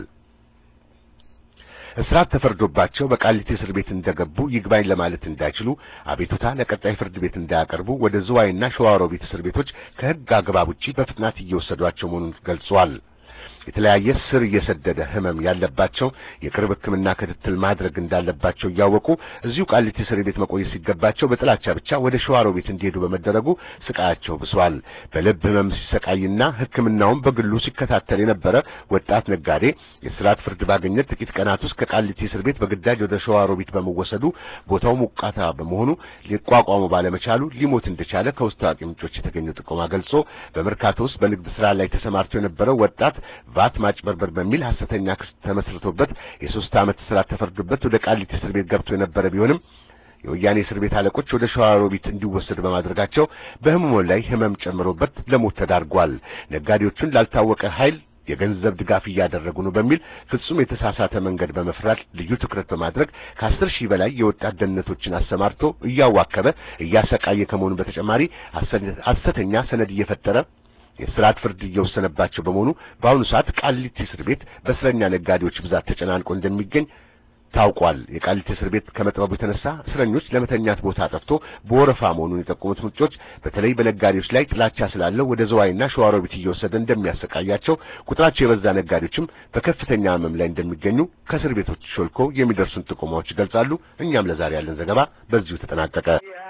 እስራት ተፈርዶባቸው በቃሊቲ እስር ቤት እንደገቡ ይግባኝ ለማለት እንዳይችሉ አቤቱታ ለቀጣይ ፍርድ ቤት እንዳያቀርቡ ወደ ዝዋይና ሸዋሮቢት እስር ቤቶች ከሕግ አግባብ ውጪ በፍጥነት እየወሰዷቸው መሆኑን ገልጿል። የተለያየ ስር እየሰደደ ህመም ያለባቸው የቅርብ ሕክምና ክትትል ማድረግ እንዳለባቸው እያወቁ እዚሁ ቃሊቲ እስር ቤት መቆየት ሲገባቸው በጥላቻ ብቻ ወደ ሸዋሮ ቤት እንዲሄዱ በመደረጉ ስቃያቸው ብሷል። በልብ ህመም ሲሰቃይና ሕክምናውን በግሉ ሲከታተል የነበረ ወጣት ነጋዴ የስርዓት ፍርድ ባገኘ ጥቂት ቀናት ውስጥ ከቃሊቲ እስር ቤት በግዳጅ ወደ ሸዋሮ ቤት በመወሰዱ ቦታው ሞቃታ በመሆኑ ሊቋቋሙ ባለመቻሉ ሊሞት እንደቻለ ከውስጥ ታዋቂ ምንጮች የተገኘው ጥቆማ ገልጾ በመርካቶ ውስጥ በንግድ ስራ ላይ ተሰማርቶ የነበረው ወጣት ቫት ማጭበርበር በሚል ሐሰተኛ ክስ ተመስርቶበት የሶስት ዓመት እስራት ተፈርዶበት ወደ ቃሊቲ እስር ቤት ገብቶ የነበረ ቢሆንም የወያኔ እስር ቤት አለቆች ወደ ሸዋሮቢት እንዲወሰድ በማድረጋቸው በህመሙ ላይ ህመም ጨምሮበት ለሞት ተዳርጓል። ነጋዴዎቹን ላልታወቀ ኃይል የገንዘብ ድጋፍ እያደረጉ ነው በሚል ፍጹም የተሳሳተ መንገድ በመፍራት ልዩ ትኩረት በማድረግ ከአስር ሺህ በላይ የወጣት ደህንነቶችን አሰማርቶ እያዋከበ እያሰቃየ ከመሆኑ በተጨማሪ ሐሰተኛ ሰነድ እየፈጠረ የስርዓት ፍርድ እየወሰነባቸው በመሆኑ በአሁኑ ሰዓት ቃሊቲ እስር ቤት በእስረኛ ነጋዴዎች ብዛት ተጨናንቆ እንደሚገኝ ታውቋል። የቃሊቲ እስር ቤት ከመጥበቡ የተነሳ እስረኞች ለመተኛት ቦታ ጠፍቶ በወረፋ መሆኑን የጠቆሙት ምንጮች በተለይ በነጋዴዎች ላይ ጥላቻ ስላለው ወደ ዘዋይና ሸዋሮቢት እየወሰደ እንደሚያሰቃያቸው፣ ቁጥራቸው የበዛ ነጋዴዎችም በከፍተኛ ህመም ላይ እንደሚገኙ ከእስር ቤቶች ሾልኮ የሚደርሱን ጥቆማዎች ይገልጻሉ። እኛም ለዛሬ ያለን ዘገባ በዚሁ ተጠናቀቀ።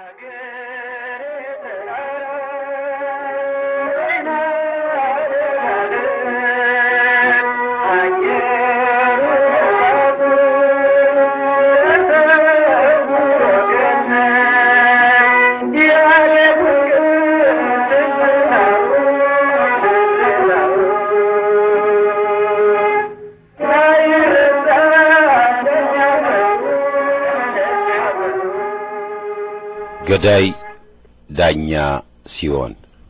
ገዳይ ዳኛ ሲሆን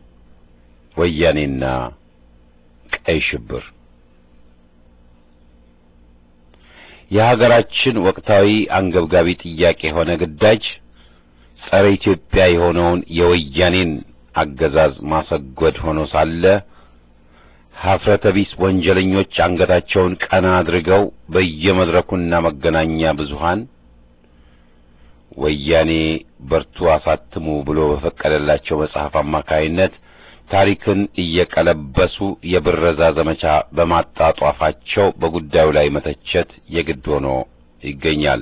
ወያኔና ቀይ ሽብር የሀገራችን ወቅታዊ አንገብጋቢ ጥያቄ የሆነ ግዳጅ ጸረ ኢትዮጵያ የሆነውን የወያኔን አገዛዝ ማሰጎድ ሆኖ ሳለ ሀፍረተ ቢስ ወንጀለኞች አንገታቸውን ቀና አድርገው በየመድረኩና መገናኛ ብዙሃን ወያኔ በርቱ አሳትሙ ብሎ በፈቀደላቸው መጽሐፍ አማካይነት ታሪክን እየቀለበሱ የብረዛ ዘመቻ በማጣጧፋቸው በጉዳዩ ላይ መተቸት የግድ ሆኖ ይገኛል።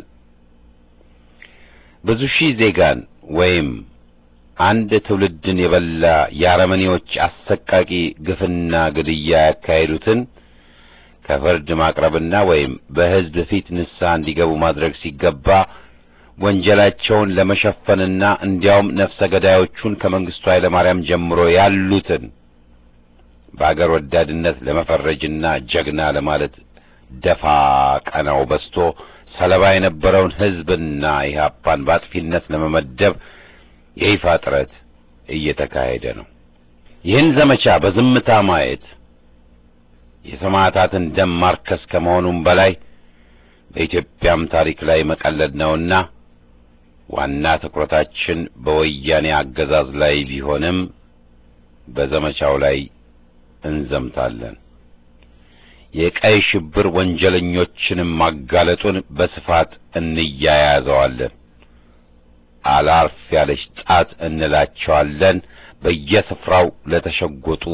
ብዙ ሺህ ዜጋን ወይም አንድ ትውልድን የበላ የአረመኔዎች አሰቃቂ ግፍና ግድያ ያካሄዱትን ከፍርድ ማቅረብና ወይም በሕዝብ ፊት ንስሐ እንዲገቡ ማድረግ ሲገባ ወንጀላቸውን ለመሸፈንና እንዲያውም ነፍሰ ገዳዮቹን ከመንግስቱ ኃይለ ማርያም ጀምሮ ያሉትን በአገር ወዳድነት ለመፈረጅና ጀግና ለማለት ደፋ ቀናው በስቶ ሰለባ የነበረውን ሕዝብና ኢህአፓን በአጥፊነት ለመመደብ የይፋ ጥረት እየተካሄደ ነው። ይህን ዘመቻ በዝምታ ማየት የሰማዕታትን ደም ማርከስ ከመሆኑም በላይ በኢትዮጵያም ታሪክ ላይ መቀለድ ነውና ዋና ትኩረታችን በወያኔ አገዛዝ ላይ ቢሆንም በዘመቻው ላይ እንዘምታለን። የቀይ ሽብር ወንጀለኞችንም ማጋለጡን በስፋት እንያያዘዋለን። አላርፍ ያለች ጣት እንላቸዋለን። በየስፍራው ለተሸጎጡ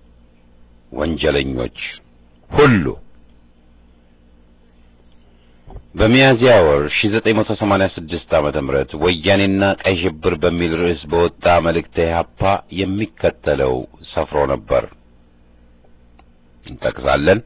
ወንጀለኞች ሁሉ በሚያዝያ ወር 1986 ዓመተ ምህረት ወያኔና ቀይ ሽብር በሚል ርዕስ በወጣ መልእክተ ኢሕአፓ የሚከተለው ሰፍሮ ነበር። እንጠቅሳለን።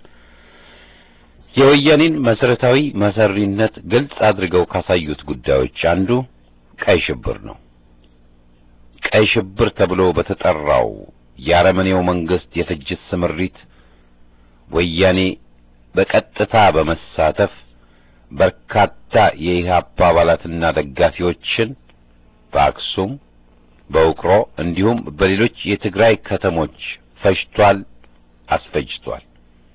የወያኔን መሰረታዊ መሰሪነት ግልጽ አድርገው ካሳዩት ጉዳዮች አንዱ ቀይ ሽብር ነው። ቀይ ሽብር ተብሎ በተጠራው የአረመኔው መንግስት የፍጅት ስምሪት ወያኔ በቀጥታ በመሳተፍ በርካታ የኢህአፓ አባላትና ደጋፊዎችን በአክሱም፣ በውቅሮ እንዲሁም በሌሎች የትግራይ ከተሞች ፈጅቷል፣ አስፈጅቷል።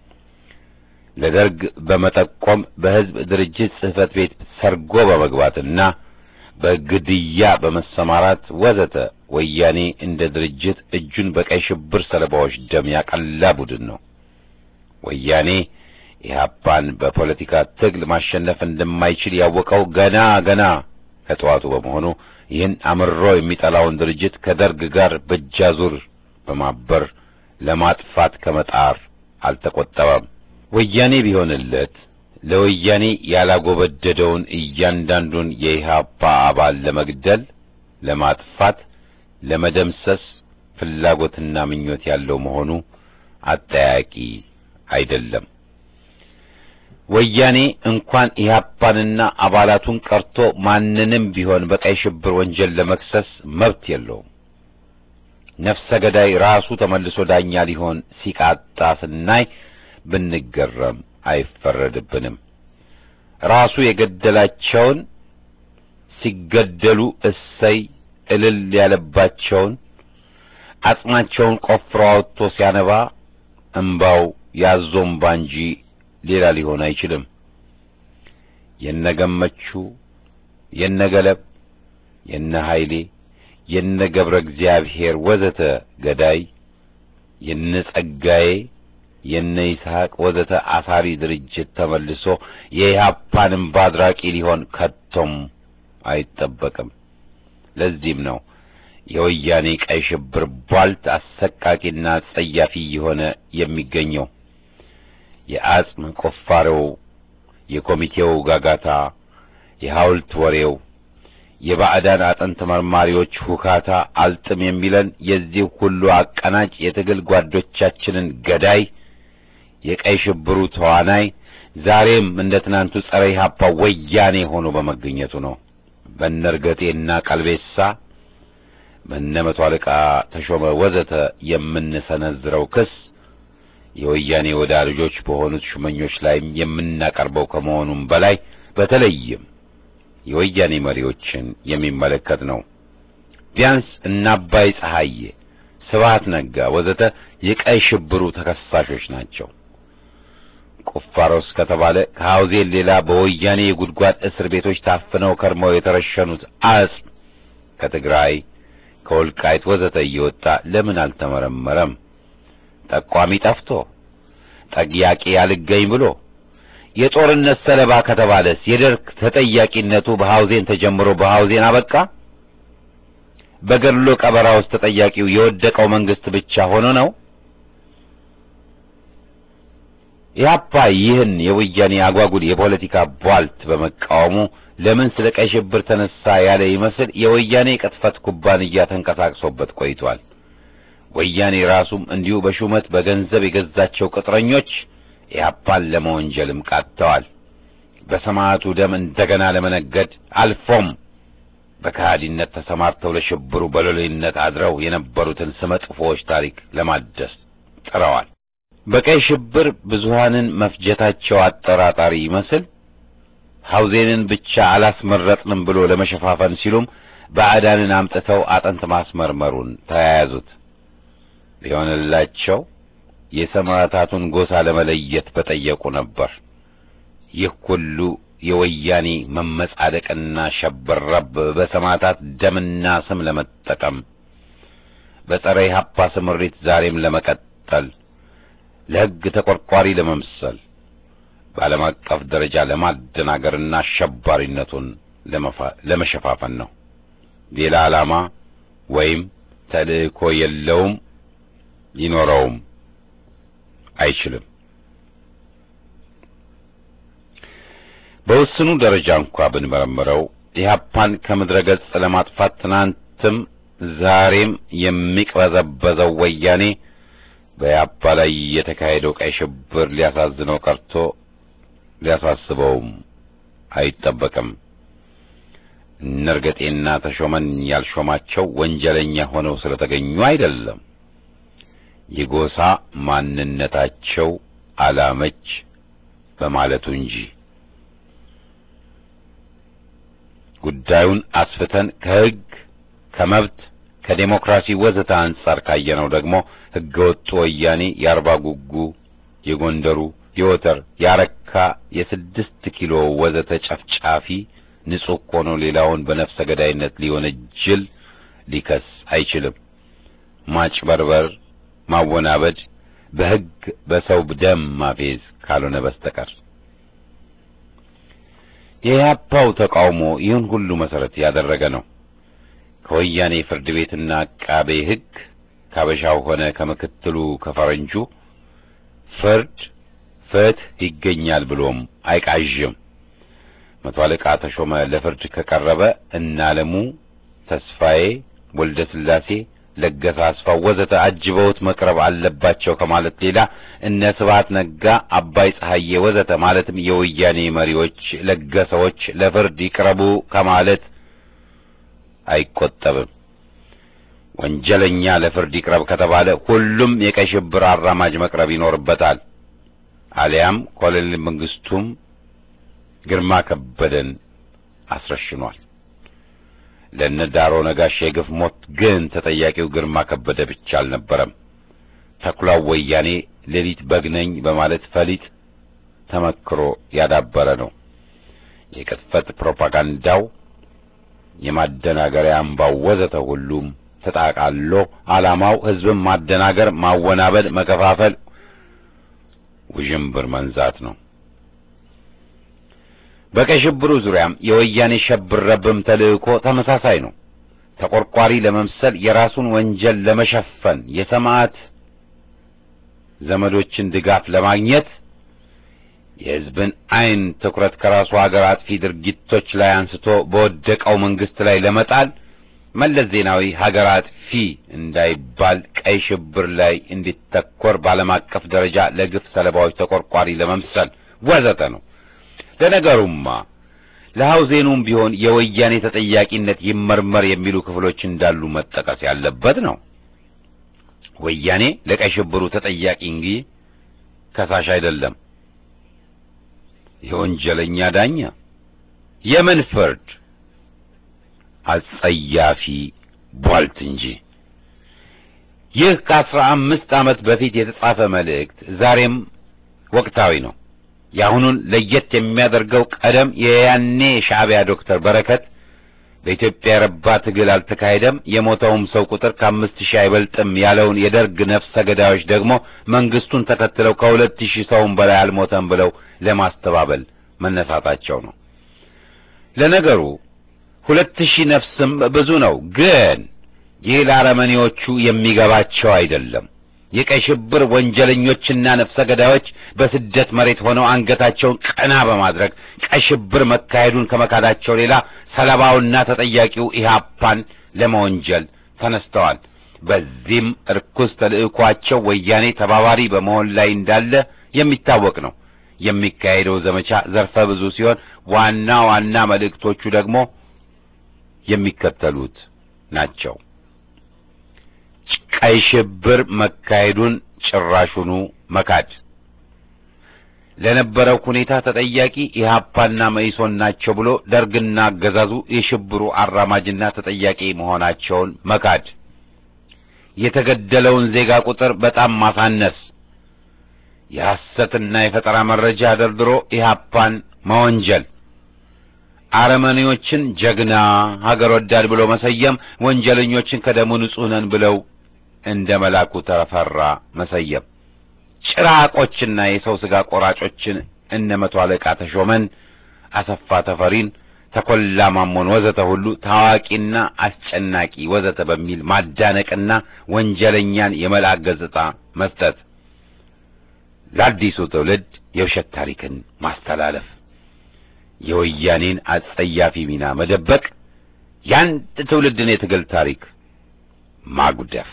ለደርግ በመጠቆም በህዝብ ድርጅት ጽህፈት ቤት ሰርጎ በመግባትና በግድያ በመሰማራት ወዘተ ወያኔ እንደ ድርጅት እጁን በቀይ ሽብር ሰለባዎች ደም ያቀላ ቡድን ነው። ወያኔ ኢህአፓን በፖለቲካ ትግል ማሸነፍ እንደማይችል ያወቀው ገና ገና ከጠዋቱ በመሆኑ ይህን አምሮ የሚጠላውን ድርጅት ከደርግ ጋር በእጃዙር በማበር ለማጥፋት ከመጣር አልተቆጠበም። ወያኔ ቢሆንለት ለወያኔ ያላጎበደደውን እያንዳንዱን የኢህአፓ አባል ለመግደል፣ ለማጥፋት፣ ለመደምሰስ ፍላጎትና ምኞት ያለው መሆኑ አጠያቂ አይደለም። ወያኔ እንኳን ኢህአፓንና አባላቱን ቀርቶ ማንንም ቢሆን በቀይ ሽብር ወንጀል ለመክሰስ መብት የለውም። ነፍሰ ገዳይ ራሱ ተመልሶ ዳኛ ሊሆን ሲቃጣ ስናይ ብንገረም አይፈረድብንም። ራሱ የገደላቸውን ሲገደሉ እሰይ እልል ያለባቸውን አጽማቸውን ቆፍሮ አውጥቶ ሲያነባ እምባው ያዞምባ እንጂ ሌላ ሊሆን አይችልም። የነገመቹ የነገለብ የነ ኃይሌ የነ ገብረ እግዚአብሔር ወዘተ ገዳይ የነ ጸጋዬ የነ ይስሐቅ ወዘተ አሳሪ ድርጅት ተመልሶ የኢህአፓን እምባ አድራቂ ሊሆን ከቶም አይጠበቅም። ለዚህም ነው የወያኔ ቀይ ሽብር ቧልት አሰቃቂና ጸያፊ የሆነ የሚገኘው። የአጽም ቁፋሮው፣ የኮሚቴው ጋጋታ፣ የሐውልት ወሬው፣ የባዕዳን አጥንት መርማሪዎች ሁካታ አልጥም የሚለን የዚህ ሁሉ አቀናጭ የትግል ጓዶቻችንን ገዳይ የቀይ ሽብሩ ተዋናይ ዛሬም እንደ ትናንቱ ጸረ ኢህአፓ ወያኔ ሆኖ በመገኘቱ ነው። በነርገጤና ቀልቤሳ በነ መቶ አለቃ ተሾመ ወዘተ የምንሰነዝረው ክስ የወያኔ ወዳጆች በሆኑት ሹመኞች ላይም የምናቀርበው ከመሆኑም በላይ በተለይም የወያኔ መሪዎችን የሚመለከት ነው። ቢያንስ እነ አባይ ፀሐዬ፣ ስብሐት ነጋ ወዘተ የቀይ ሽብሩ ተከሳሾች ናቸው። ቁፋሮስ ከተባለ ከሐውዜን ሌላ በወያኔ የጉድጓድ እስር ቤቶች ታፍነው ከርመው የተረሸኑት አጽም ከትግራይ ከወልቃይት ወዘተ እየወጣ ለምን አልተመረመረም? ጠቋሚ ጠፍቶ ጠያቂ አልገኝ ብሎ የጦርነት ሰለባ ከተባለስ የደርግ ተጠያቂነቱ በሐውዜን ተጀምሮ በሐውዜን አበቃ? በገድሎ ቀበራ ውስጥ ተጠያቂው የወደቀው መንግስት ብቻ ሆኖ ነው? ኢህአፓ ይህን የወያኔ አጓጉል የፖለቲካ ቧልት በመቃወሙ ለምን ስለ ቀይ ሽብር ተነሳ ያለ ይመስል የወያኔ ቅጥፈት ኩባንያ ተንቀሳቅሶበት ቆይቷል። ወያኔ ራሱም እንዲሁ በሹመት በገንዘብ የገዛቸው ቅጥረኞች ኢህአፓን ለመወንጀልም ቃጥተዋል። በሰማዕቱ ደም እንደገና ለመነገድ አልፎም በከሃዲነት ተሰማርተው ለሽብሩ በሎሌነት አድረው የነበሩትን ስመጥፎዎች ታሪክ ለማደስ ጥረዋል። በቀይ ሽብር ብዙሃንን መፍጀታቸው አጠራጣሪ ይመስል ሐውዜንን ብቻ አላስመረጥንም ብሎ ለመሸፋፈን ሲሉም ባዕዳንን አምጥተው አጥንት ማስመርመሩን ተያያዙት። ቢሆንላቸው የሰማዕታቱን ጎሳ ለመለየት በጠየቁ ነበር። ይህ ሁሉ የወያኔ መመጻደቅና ሸበረብ በሰማዕታት ደምና ስም ለመጠቀም በጸረ ኢህአፓ ስምሪት ዛሬም ለመቀጠል ለሕግ ተቆርቋሪ ለመምሰል በዓለም አቀፍ ደረጃ ለማደናገርና አሸባሪነቱን ለመሸፋፈን ነው። ሌላ ዓላማ ወይም ተልእኮ የለውም፣ ሊኖረውም አይችልም። በውስኑ ደረጃ እንኳ ብንመረምረው ኢህአፓን ከምድረ ገጽ ለማጥፋት ትናንትም ዛሬም የሚቅበዘበዘው ወያኔ በኢህአፓ ላይ የተካሄደው ቀይ ሽብር ሊያሳዝነው ቀርቶ ሊያሳስበውም አይጠበቅም። እነርገጤና ተሾመን ያልሾማቸው ወንጀለኛ ሆነው ስለተገኙ አይደለም። የጎሳ ማንነታቸው አላመች በማለቱ እንጂ። ጉዳዩን አስፍተን ከሕግ፣ ከመብት፣ ከዴሞክራሲ ወዘተ አንጻር ካየነው ደግሞ ሕገ ወጡ ወያኔ የአርባ ጉጉ፣ የጎንደሩ፣ የወተር፣ የአረካ፣ የስድስት ኪሎ ወዘተ ጨፍጫፊ ንጹሕ ሆኖ ሌላውን በነፍሰ ገዳይነት ሊወነጅል ሊከስ አይችልም። ማጭበርበር፣ ማወናበድ፣ በሕግ በሰው ደም ማፌዝ ካልሆነ በስተቀር የኢህአፓው ተቃውሞ ይህን ሁሉ መሰረት ያደረገ ነው። ከወያኔ ፍርድ ቤትና አቃቤ ሕግ ካበሻው ሆነ ከምክትሉ ከፈረንጁ ፍርድ ፍትህ ይገኛል ብሎም አይቃዥም። መቶ አለቃ ተሾመ ለፍርድ ከቀረበ እነ አለሙ ተስፋዬ፣ ወልደ ስላሴ፣ ለገሰ አስፋው ወዘተ አጅበውት መቅረብ አለባቸው ከማለት ሌላ እነ ስብሐት ነጋ፣ አባይ ፀሐዬ ወዘተ ማለትም የወያኔ መሪዎች ለገሰዎች ለፍርድ ይቅረቡ ከማለት አይቆጠብም። ወንጀለኛ ለፍርድ ይቅረብ ከተባለ ሁሉም የቀይ ሽብር አራማጅ መቅረብ ይኖርበታል። አሊያም ኮሎኔል መንግስቱም ግርማ ከበደን አስረሽኗል። ለነ ዳሮ ነጋሽ የግፍ ሞት ግን ተጠያቂው ግርማ ከበደ ብቻ አልነበረም። ተኩላው ወያኔ ሌሊት በግነኝ በማለት ፈሊጥ ተመክሮ ያዳበረ ነው። የቅጥፈት ፕሮፓጋንዳው፣ የማደናገሪያ አምባው ወዘተ ሁሉም ተጣቃሎ ዓላማው ሕዝብን ማደናገር፣ ማወናበድ፣ መከፋፈል፣ ውዥንብር መንዛት ነው። በቀይ ሽብሩ ዙሪያም የወያኔ ሸብረብም ተልእኮ ተመሳሳይ ነው። ተቆርቋሪ ለመምሰል የራሱን ወንጀል ለመሸፈን የሰማዕት ዘመዶችን ድጋፍ ለማግኘት የሕዝብን ዓይን ትኩረት ከራሱ ሀገር አጥፊ ድርጊቶች ላይ አንስቶ በወደቀው መንግስት ላይ ለመጣል መለስ ዜናዊ ሀገር አጥፊ እንዳይባል ቀይ ሽብር ላይ እንዲተኮር በዓለም አቀፍ ደረጃ ለግፍ ሰለባዎች ተቆርቋሪ ለመምሰል ወዘተ ነው። ለነገሩማ ለሐውዜኑም ቢሆን የወያኔ ተጠያቂነት ይመርመር የሚሉ ክፍሎች እንዳሉ መጠቀስ ያለበት ነው። ወያኔ ለቀይ ሽብሩ ተጠያቂ እንጂ ከሳሽ አይደለም። የወንጀለኛ ዳኛ የምን ፍርድ አጸያፊ ቧልት እንጂ። ይህ ከአስራ አምስት ዓመት በፊት የተጻፈ መልእክት ዛሬም ወቅታዊ ነው። የአሁኑን ለየት የሚያደርገው ቀደም የያኔ ሻዕቢያ ዶክተር በረከት በኢትዮጵያ የረባ ትግል አልተካሄደም፣ የሞተውም ሰው ቁጥር ከአምስት ሺህ አይበልጥም ያለውን የደርግ ነፍሰ ገዳዮች ደግሞ መንግስቱን ተከትለው ከሁለት ሺህ ሰውም በላይ አልሞተም ብለው ለማስተባበል መነሳታቸው ነው። ለነገሩ ሁለት ሺህ ነፍስም ብዙ ነው፣ ግን ይህ ለአረመኔዎቹ የሚገባቸው አይደለም። የቀይ ሽብር ወንጀለኞችና ነፍሰ ገዳዮች በስደት መሬት ሆነው አንገታቸውን ቀና በማድረግ ቀይ ሽብር መካሄዱን ከመካዳቸው ሌላ ሰለባውና ተጠያቂው ኢህአፓን ለመወንጀል ተነስተዋል። በዚህም እርኩስ ተልዕኳቸው ወያኔ ተባባሪ በመሆን ላይ እንዳለ የሚታወቅ ነው። የሚካሄደው ዘመቻ ዘርፈ ብዙ ሲሆን ዋና ዋና መልእክቶቹ ደግሞ የሚከተሉት ናቸው። ቀይ ሽብር መካሄዱን ጭራሹኑ መካድ፣ ለነበረው ሁኔታ ተጠያቂ ኢህአፓና መኢሶን ናቸው ብሎ ደርግና አገዛዙ የሽብሩ አራማጅና ተጠያቂ መሆናቸውን መካድ፣ የተገደለውን ዜጋ ቁጥር በጣም ማሳነስ፣ የሐሰትና የፈጠራ መረጃ ደርድሮ ኢህአፓን መወንጀል አረመኔዎችን ጀግና ሀገር ወዳድ ብሎ መሰየም፣ ወንጀለኞችን ከደሙ ንጹሕ ነን ብለው እንደ መላኩ ተፈራ መሰየም፣ ጭራቆችና የሰው ሥጋ ቆራጮችን እነ መቶ አለቃ ተሾመን፣ አሰፋ ተፈሪን፣ ተኮላ ማሞን ወዘተ ሁሉ ታዋቂና አስጨናቂ ወዘተ በሚል ማዳነቅና ወንጀለኛን የመልአክ ገጽታ መስጠት፣ ለአዲሱ ትውልድ የውሸት ታሪክን ማስተላለፍ የወያኔን አጸያፊ ሚና መደበቅ፣ የአንድ ትውልድን የትግል ታሪክ ማጉደፍ።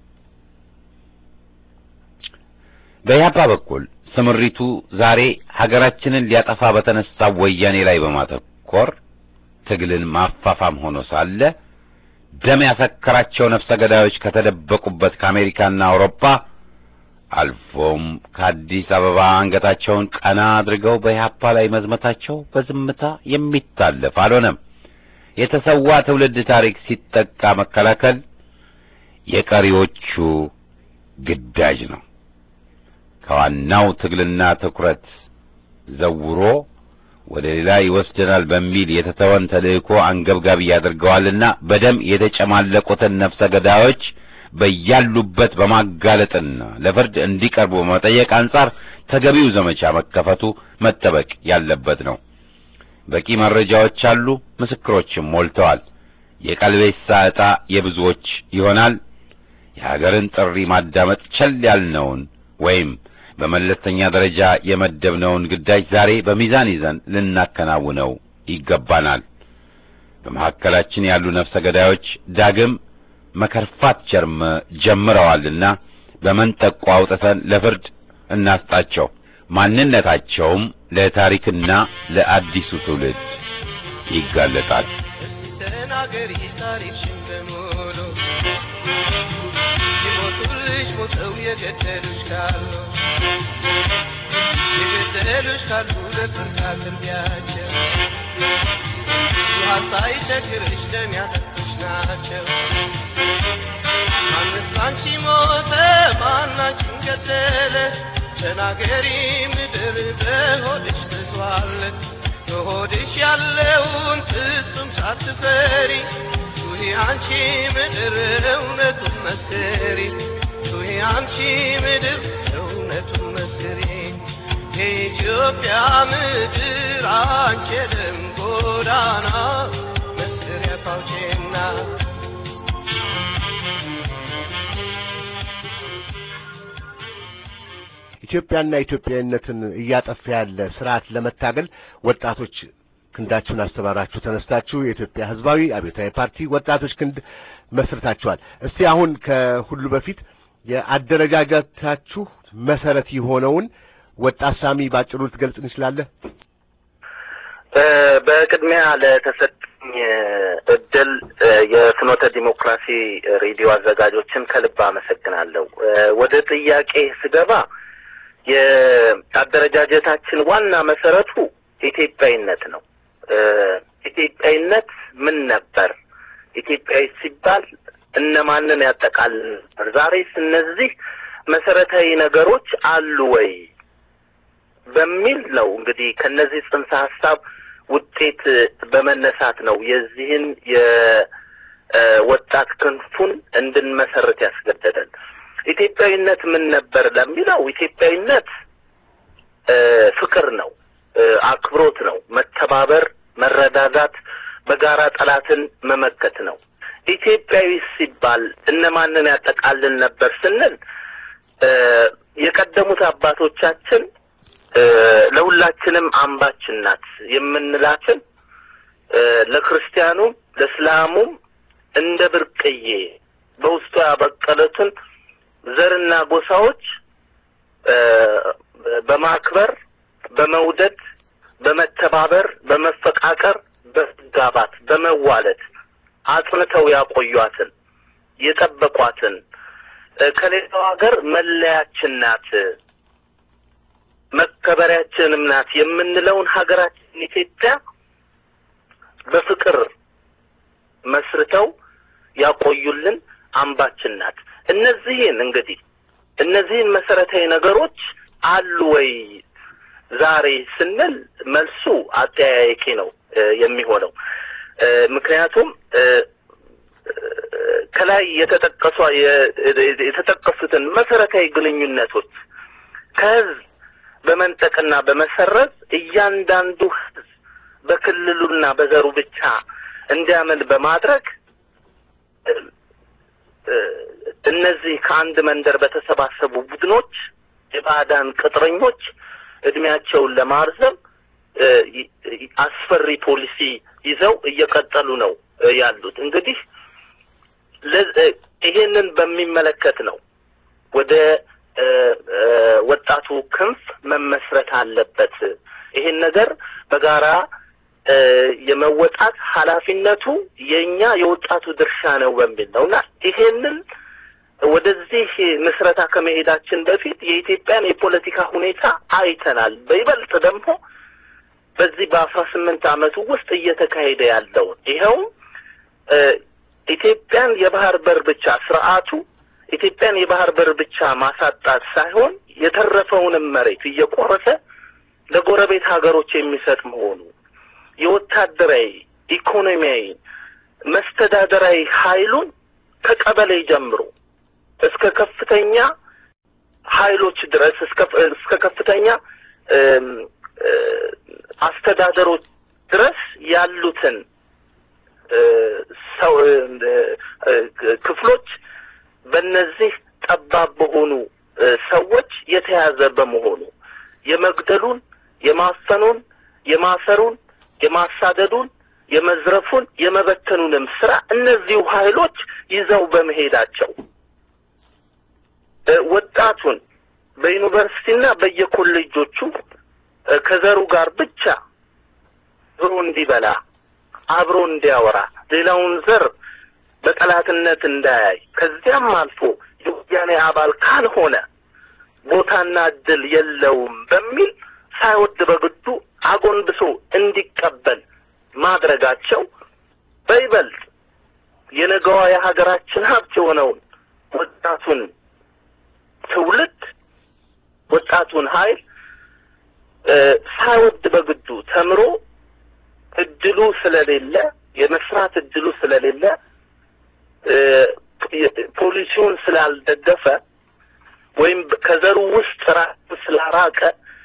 በኢህአፓ በኩል ስምሪቱ ዛሬ ሀገራችንን ሊያጠፋ በተነሳው ወያኔ ላይ በማተኮር ትግልን ማፋፋም ሆኖ ሳለ ደም ያሰከራቸው ነፍሰ ገዳዮች ከተደበቁበት ከአሜሪካና አውሮፓ አልፎም ከአዲስ አበባ አንገታቸውን ቀና አድርገው በኢህአፓ ላይ መዝመታቸው በዝምታ የሚታለፍ አልሆነም። የተሰዋ ትውልድ ታሪክ ሲጠቃ መከላከል የቀሪዎቹ ግዳጅ ነው። ከዋናው ትግልና ትኩረት ዘውሮ ወደ ሌላ ይወስደናል በሚል የተተወን ተልእኮ አንገብጋቢ ያደርገዋልና በደም የተጨማለቁትን ነፍሰ ገዳዮች በያሉበት በማጋለጥና ለፍርድ እንዲቀርቡ በመጠየቅ አንጻር ተገቢው ዘመቻ መከፈቱ መጠበቅ ያለበት ነው። በቂ መረጃዎች አሉ፣ ምስክሮችም ሞልተዋል። የቀልቤሳ ዕጣ የብዙዎች ይሆናል። የሀገርን ጥሪ ማዳመጥ ቸል ያልነውን ወይም በመለስተኛ ደረጃ የመደብነውን ግዳጅ ዛሬ በሚዛን ይዘን ልናከናውነው ይገባናል። በመካከላችን ያሉ ነፍሰ ገዳዮች ዳግም መከርፋት ጀርም ጀምረዋልና በመንጠቆ አውጥተን ለፍርድ እናስጣቸው። ማንነታቸውም ለታሪክና ለአዲሱ ትውልድ ይጋለጣል። ተናገሪ ታሪክሽን በሙሉ የሞቱልሽ ሞተው የገደሉሽ ካሉ የገደሉሽ ካሉ ለፍርድ አቅርቢያቸው ውሃ ሳይቸግርሽ ደም ያጠጡሽ ናቸው። ማንስ ባንቺ ሞተ ማን አንቺን ገደለ? ተናገሪ ምድር በሆድሽ ተዟል። በሆድሽ ያለውን ፍጹም ሳትፈሪ ጩኺ አንቺ ምድር እውነቱን መስክሪ። ጩኺ አንቺ ምድር እውነቱን መስክሪ። የኢትዮጵያ ምድር አንቺ የደም ጎዳና መስሪያ ፋውቼና ኢትዮጵያና ኢትዮጵያዊነትን እያጠፋ ያለ ስርዓት ለመታገል ወጣቶች ክንዳችሁን አስተባራችሁ ተነስታችሁ የኢትዮጵያ ሕዝባዊ አብዮታዊ ፓርቲ ወጣቶች ክንድ መስርታችኋል። እስቲ አሁን ከሁሉ በፊት የአደረጃጀታችሁ መሰረት የሆነውን ወጣት ሳሚ ባጭሩ ልትገልጽ እንችላለህ? በቅድሚያ ለተሰጠኝ እድል የፍኖተ ዲሞክራሲ ሬዲዮ አዘጋጆችን ከልብ አመሰግናለሁ። ወደ ጥያቄ ስገባ የአደረጃጀታችን ዋና መሰረቱ ኢትዮጵያዊነት ነው። ኢትዮጵያዊነት ምን ነበር? ኢትዮጵያዊ ሲባል እነማንን ያጠቃልል ነበር? ዛሬስ እነዚህ መሰረታዊ ነገሮች አሉ ወይ በሚል ነው እንግዲህ ከነዚህ ጽንሰ ሀሳብ ውጤት በመነሳት ነው የዚህን የወጣት ክንፉን እንድንመሰርት ያስገደደን። ኢትዮጵያዊነት ምን ነበር ለሚለው ኢትዮጵያዊነት ፍቅር ነው፣ አክብሮት ነው፣ መተባበር፣ መረዳዳት፣ በጋራ ጠላትን መመከት ነው። ኢትዮጵያዊ ሲባል እነማንን ያጠቃልል ነበር ስንል የቀደሙት አባቶቻችን ለሁላችንም አምባችን ናት የምንላትን ለክርስቲያኑም ለእስላሙም እንደ ብርቅዬ በውስጡ ያበቀሉትን ዘርና ጎሳዎች በማክበር በመውደድ በመተባበር በመፈቃቀር በመጋባት በመዋለድ አጽንተው ያቆዩአትን የጠበቋትን ከሌላው ሀገር መለያችን ናት መከበሪያችንም ናት የምንለውን ሀገራችን ኢትዮጵያ በፍቅር መስርተው ያቆዩልን አምባችን ናት። እነዚህን እንግዲህ እነዚህን መሰረታዊ ነገሮች አሉ ወይ ዛሬ ስንል መልሱ አጠያያቂ ነው የሚሆነው። ምክንያቱም ከላይ የተጠቀሷ የተጠቀሱትን መሰረታዊ ግንኙነቶች ከህዝብ በመንጠቅና በመሰረዝ እያንዳንዱ ህዝብ በክልሉና በዘሩ ብቻ እንዲያምን በማድረግ እነዚህ ከአንድ መንደር በተሰባሰቡ ቡድኖች የባዕዳን ቅጥረኞች እድሜያቸውን ለማርዘም አስፈሪ ፖሊሲ ይዘው እየቀጠሉ ነው ያሉት። እንግዲህ ይሄንን በሚመለከት ነው ወደ ወጣቱ ክንፍ መመስረት አለበት። ይሄን ነገር በጋራ የመወጣት ኃላፊነቱ የኛ የወጣቱ ድርሻ ነው በሚል ነው እና ይሄንን ወደዚህ ምስረታ ከመሄዳችን በፊት የኢትዮጵያን የፖለቲካ ሁኔታ አይተናል። በይበልጥ ደግሞ በዚህ በአስራ ስምንት ዓመቱ ውስጥ እየተካሄደ ያለውን ይኸውም ኢትዮጵያን የባህር በር ብቻ ስርዓቱ ኢትዮጵያን የባህር በር ብቻ ማሳጣት ሳይሆን የተረፈውንም መሬት እየቆረሰ ለጎረቤት ሀገሮች የሚሰጥ መሆኑ የወታደራዊ፣ ኢኮኖሚያዊ፣ መስተዳደራዊ ኃይሉን ከቀበሌ ጀምሮ እስከ ከፍተኛ ኃይሎች ድረስ እስከ እስከ ከፍተኛ አስተዳደሮች ድረስ ያሉትን ሰው ክፍሎች በእነዚህ ጠባብ በሆኑ ሰዎች የተያዘ በመሆኑ የመግደሉን፣ የማፈኑን፣ የማሰሩን፣ የማሳደዱን፣ የመዝረፉን፣ የመበተኑንም ስራ እነዚሁ ኃይሎች ይዘው በመሄዳቸው ወጣቱን በዩኒቨርሲቲና በየኮሌጆቹ ከዘሩ ጋር ብቻ አብሮ እንዲበላ አብሮ እንዲያወራ ሌላውን ዘር በጠላትነት እንዳያይ ከዚያም አልፎ የወያኔ አባል ካልሆነ ቦታና እድል የለውም በሚል ሳይወድ በግዱ አጎንብሶ እንዲቀበል ማድረጋቸው በይበልጥ የነገዋ የሀገራችን ሀብት የሆነውን ወጣቱን ትውልድ ወጣቱን ኃይል ሳይወድ በግዱ ተምሮ እድሉ ስለሌለ የመስራት እድሉ ስለሌለ ፖሊሲውን ስላልደገፈ ወይም ከዘሩ ውስጥ ራሱ ስላራቀ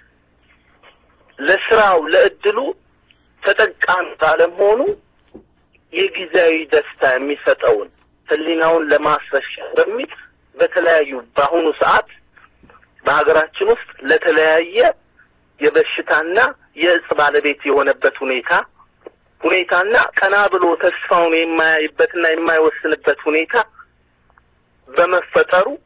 ለስራው ለእድሉ ተጠቃሚ ባለመሆኑ የጊዜያዊ ደስታ የሚሰጠውን ሕሊናውን ለማስረሻ በሚል በተለያዩ በአሁኑ ሰዓት በሀገራችን ውስጥ ለተለያየ የበሽታና የእጽ ባለቤት የሆነበት ሁኔታ ሁኔታና ቀና ብሎ ተስፋውን የማያይበትና የማይወስንበት ሁኔታ በመፈጠሩ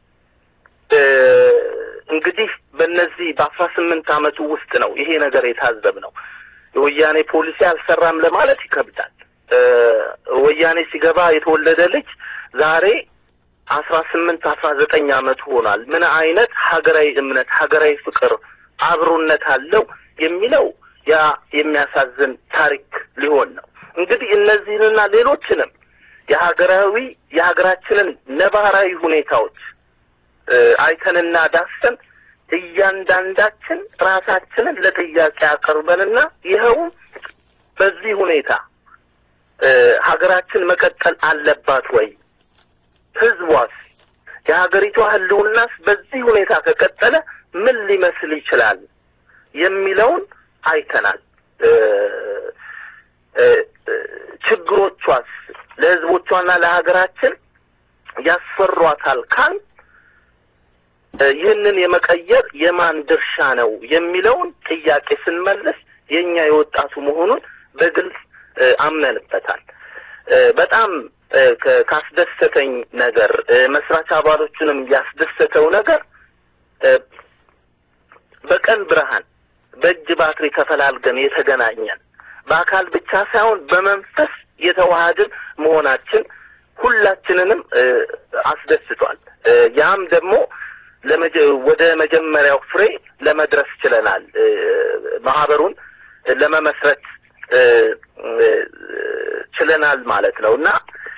እንግዲህ በእነዚህ በአስራ ስምንት ዓመቱ ውስጥ ነው ይሄ ነገር የታዘብ ነው። የወያኔ ፖሊሲ አልሰራም ለማለት ይከብዳል። ወያኔ ሲገባ የተወለደ ልጅ ዛሬ አስራ ስምንት አስራ ዘጠኝ ዓመቱ ሆኗል። ምን አይነት ሀገራዊ እምነት፣ ሀገራዊ ፍቅር፣ አብሮነት አለው የሚለው ያ የሚያሳዝን ታሪክ ሊሆን ነው። እንግዲህ እነዚህንና ሌሎችንም የሀገራዊ የሀገራችንን ነባራዊ ሁኔታዎች አይተንና ዳሰን እያንዳንዳችን ራሳችንን ለጥያቄ አቅርበንና ይኸውም በዚህ ሁኔታ ሀገራችን መቀጠል አለባት ወይ? ህዝቧስ የሀገሪቷ ህልውናስ በዚህ ሁኔታ ከቀጠለ ምን ሊመስል ይችላል? የሚለውን አይተናል። ችግሮቿስ ለህዝቦቿና ለሀገራችን ያስፈሯታል ካል ይህንን የመቀየር የማን ድርሻ ነው የሚለውን ጥያቄ ስንመልስ የኛ የወጣቱ መሆኑን በግልጽ አምነንበታል። በጣም ካስደሰተኝ ነገር መስራች አባሎቹንም ያስደሰተው ነገር በቀን ብርሃን በእጅ ባትሪ ተፈላልገን የተገናኘን በአካል ብቻ ሳይሆን በመንፈስ የተዋሃድን መሆናችን ሁላችንንም አስደስቷል። ያም ደግሞ ወደ መጀመሪያው ፍሬ ለመድረስ ችለናል። ማህበሩን ለመመስረት ችለናል ማለት ነው እና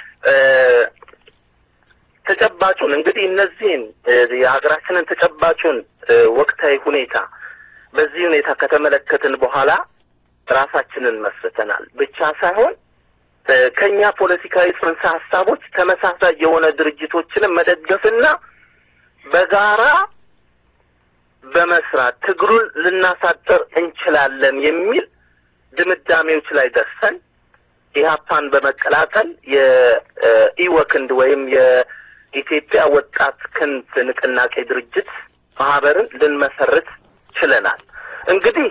ተጨባጩን እንግዲህ እነዚህን የሀገራችንን ተጨባጩን ወቅታዊ ሁኔታ በዚህ ሁኔታ ከተመለከትን በኋላ ራሳችንን መስርተናል ብቻ ሳይሆን ከኛ ፖለቲካዊ ጽንሰ ሀሳቦች ተመሳሳይ የሆነ ድርጅቶችንም መደገፍና በጋራ በመስራት ትግሉን ልናሳጥር እንችላለን የሚል ድምዳሜዎች ላይ ደርሰን ኢህአፓን በመቀላቀል የኢወክንድ ወይም የኢትዮጵያ ወጣት ክንፍ ንቅናቄ ድርጅት ማህበርን ልንመሰርት ችለናል። እንግዲህ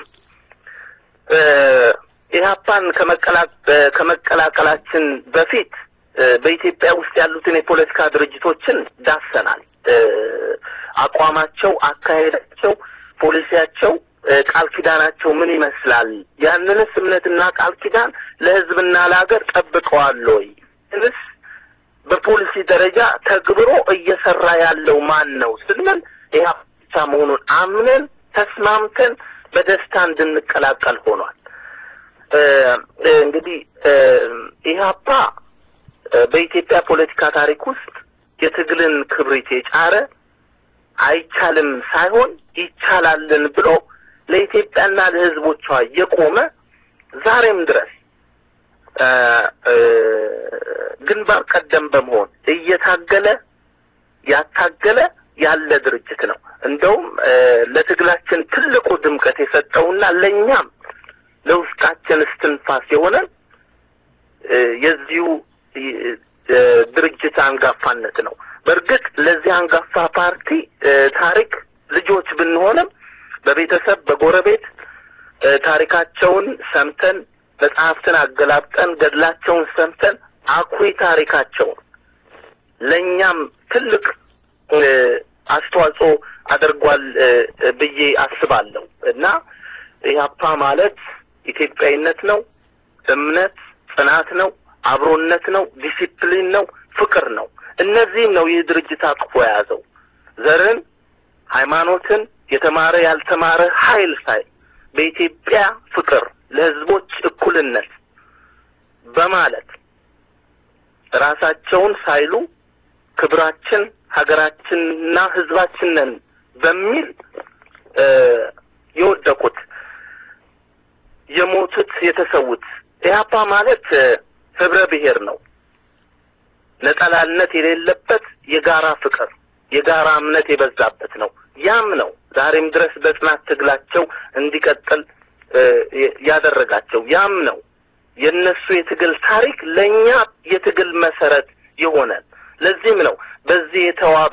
ኢህአፓን ከመቀላቀላችን በፊት በኢትዮጵያ ውስጥ ያሉትን የፖለቲካ ድርጅቶችን ዳሰናል። አቋማቸው፣ አካሄዳቸው፣ ፖሊሲያቸው፣ ቃል ኪዳናቸው ምን ይመስላል? ያንንስ እምነትና ቃል ኪዳን ለህዝብና ለሀገር ጠብቀዋል ወይ? እንስ በፖሊሲ ደረጃ ተግብሮ እየሰራ ያለው ማን ነው ስንል ኢህአፓ ብቻ መሆኑን አምነን ተስማምተን በደስታ እንድንቀላቀል ሆኗል። እንግዲህ ኢህአፓ በኢትዮጵያ ፖለቲካ ታሪክ ውስጥ የትግልን ክብሪት የጫረ አይቻልም ሳይሆን ይቻላልን ብሎ ለኢትዮጵያና ለህዝቦቿ የቆመ ዛሬም ድረስ ግንባር ቀደም በመሆን እየታገለ ያታገለ ያለ ድርጅት ነው። እንደውም ለትግላችን ትልቁ ድምቀት የሰጠውና ለእኛም ለውስጣችን እስትንፋስ የሆነን የዚሁ ድርጅት አንጋፋነት ነው። በእርግጥ ለዚህ አንጋፋ ፓርቲ ታሪክ ልጆች ብንሆንም በቤተሰብ በጎረቤት ታሪካቸውን ሰምተን መጽሐፍትን አገላብጠን ገድላቸውን ሰምተን አኩሪ ታሪካቸውን ለእኛም ትልቅ አስተዋጽኦ አድርጓል ብዬ አስባለሁ እና ኢህአፓ ማለት ኢትዮጵያዊነት ነው፣ እምነት፣ ጽናት ነው፣ አብሮነት ነው፣ ዲሲፕሊን ነው፣ ፍቅር ነው። እነዚህም ነው ይህ ድርጅት አቅፎ የያዘው ዘርን፣ ሃይማኖትን፣ የተማረ ያልተማረ ኃይል ሳይ በኢትዮጵያ ፍቅር ለህዝቦች እኩልነት በማለት ራሳቸውን ሳይሉ ክብራችን ሀገራችንና ህዝባችን ነን በሚል የወደቁት የሞቱት የተሰዉት ኢህአፓ ማለት ህብረ ብሔር ነው። ነጠላነት የሌለበት የጋራ ፍቅር የጋራ እምነት የበዛበት ነው። ያም ነው ዛሬም ድረስ በጽናት ትግላቸው እንዲቀጥል ያደረጋቸው። ያም ነው የእነሱ የትግል ታሪክ ለእኛ የትግል መሰረት የሆነን። ለዚህም ነው በዚህ የተዋበ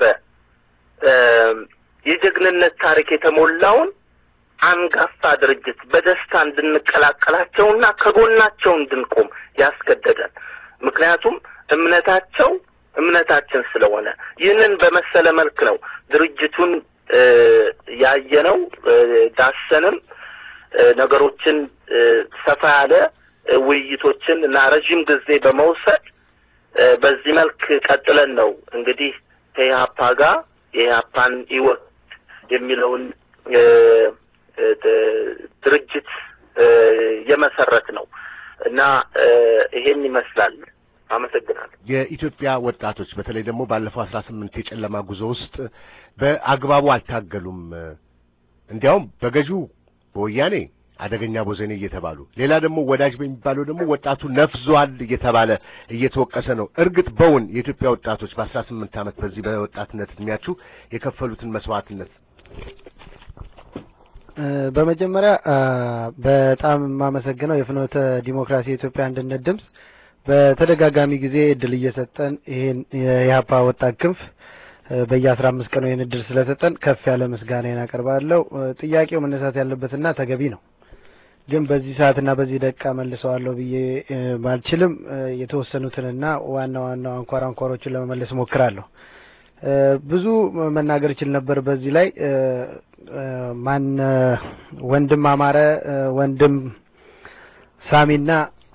የጀግንነት ታሪክ የተሞላውን አንጋፋ ድርጅት በደስታ እንድንቀላቀላቸውና ከጎናቸው እንድንቆም ያስገደደን። ምክንያቱም እምነታቸው እምነታችን ስለሆነ ይህንን በመሰለ መልክ ነው ድርጅቱን ያየነው። ዳሰንም ነገሮችን ሰፋ ያለ ውይይቶችን እና ረዥም ጊዜ በመውሰድ በዚህ መልክ ቀጥለን ነው እንግዲህ ከኢህአፓ ጋር የኢህአፓን ህይወት የሚለውን ድርጅት የመሰረት ነው እና ይሄን ይመስላል። አመሰግናለሁ። የኢትዮጵያ ወጣቶች በተለይ ደግሞ ባለፈው አስራ ስምንት የጨለማ ጉዞ ውስጥ በአግባቡ አልታገሉም። እንዲያውም በገዢው በወያኔ አደገኛ ቦዘኔ እየተባሉ ሌላ ደግሞ ወዳጅ በሚባለው ደግሞ ወጣቱ ነፍዟል እየተባለ እየተወቀሰ ነው። እርግጥ በውን የኢትዮጵያ ወጣቶች በአስራ ስምንት ዓመት በዚህ በወጣትነት እድሜያችሁ የከፈሉትን መስዋዕትነት በመጀመሪያ በጣም የማመሰግነው የፍኖተ ዲሞክራሲ የኢትዮጵያ አንድነት ድምፅ በተደጋጋሚ ጊዜ እድል እየሰጠን ይሄን የኢህአፓ ወጣት ክንፍ በየአስራ አምስት ቀኑ ይህን እድል ስለሰጠን ከፍ ያለ ምስጋናዬን አቀርባለሁ። ጥያቄው መነሳት ያለበትና ተገቢ ነው፣ ግን በዚህ ሰዓትና በዚህ ደቂቃ መልሰዋለሁ ብዬ ባልችልም የተወሰኑትንና ዋና ዋና አንኳር አንኳሮችን ለመመለስ እሞክራለሁ። ብዙ መናገር እችል ነበር በዚህ ላይ ማን ወንድም አማረ ወንድም ሳሚና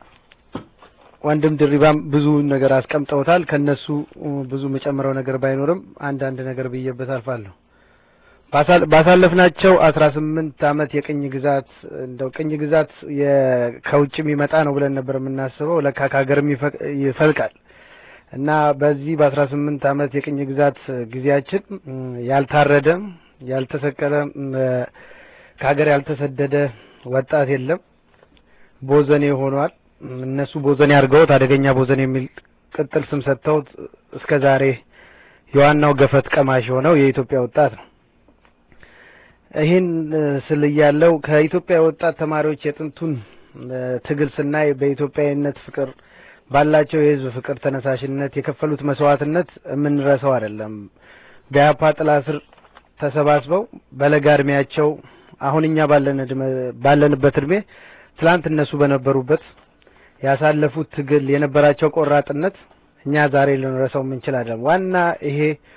ወንድም ድሪባም ብዙ ነገር አስቀምጠውታል። ከነሱ ብዙ መጨመረው ነገር ባይኖርም አንዳንድ ነገር ብዬበት አልፋለሁ። ባሳለፍናቸው አስራ ስምንት አመት የቅኝ ግዛት እንደው ቅኝ ግዛት ከውጭ የሚመጣ ነው ብለን ነበር የምናስበው። ለካ ከሀገርም ይፈልቃል እና በዚህ በአስራ ስምንት አመት የቅኝ ግዛት ጊዜያችን ያልታረደ ያልተሰቀለ ከሀገር ያልተሰደደ ወጣት የለም። ቦዘኔ ሆኗል። እነሱ ቦዘኔ አድርገውት አደገኛ ቦዘኔ የሚል ቅጥል ስም ሰጥተውት እስከ ዛሬ የዋናው ገፈት ቀማሽ የሆነው የኢትዮጵያ ወጣት ነው። ይህን ስል እያለው ከኢትዮጵያ ወጣት ተማሪዎች የጥንቱን ትግል ስናይ በኢትዮጵያዊነት ፍቅር ባላቸው የህዝብ ፍቅር ተነሳሽነት የከፈሉት መስዋዕትነት የምንረሳው አይደለም። በኢህአፓ ጥላ ስር ተሰባስበው በለጋ እድሜያቸው አሁን እኛ ባለንበት እድሜ ትላንት እነሱ በነበሩበት ያሳለፉት ትግል የነበራቸው ቆራጥነት እኛ ዛሬ ልንረሳው የምንችል አይደለም። ዋና ይሄ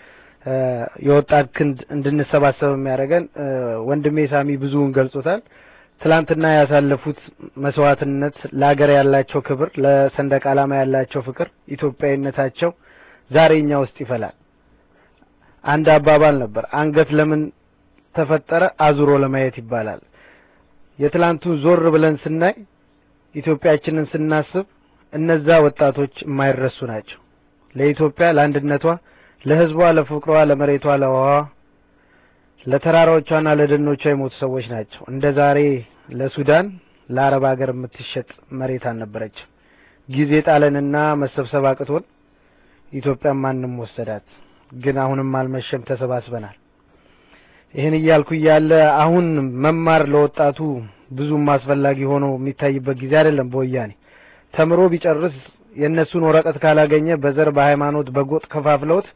የወጣት ክንድ እንድንሰባሰብ የሚያደርገን ወንድሜ ሳሚ ብዙውን ገልጾታል። ትላንትና ያሳለፉት መስዋዕትነት፣ ለሀገር ያላቸው ክብር፣ ለሰንደቅ ዓላማ ያላቸው ፍቅር፣ ኢትዮጵያዊነታቸው ዛሬ እኛ ውስጥ ይፈላል። አንድ አባባል ነበር፣ አንገት ለምን ተፈጠረ አዙሮ ለማየት ይባላል። የትላንቱን ዞር ብለን ስናይ ኢትዮጵያችንን ስናስብ እነዛ ወጣቶች የማይረሱ ናቸው። ለኢትዮጵያ ለአንድነቷ፣ ለሕዝቧ፣ ለፍቅሯ፣ ለመሬቷ፣ ለውሃዋ፣ ለተራራዎቿና ለደኖቿ የሞቱ ሰዎች ናቸው። እንደ ዛሬ ለሱዳን ለአረብ ሀገር የምትሸጥ መሬት አልነበረችም። ጊዜ ጣለንና መሰብሰብ አቅቶን ኢትዮጵያን ማንም ወሰዳት። ግን አሁንም አልመሸም፣ ተሰባስበናል። ይህን እያልኩ እያለ አሁን መማር ለወጣቱ ብዙም አስፈላጊ ሆኖ የሚታይበት ጊዜ አይደለም። በወያኔ ተምሮ ቢጨርስ የእነሱን ወረቀት ካላገኘ በዘር በሃይማኖት በጎጥ ከፋፍለውት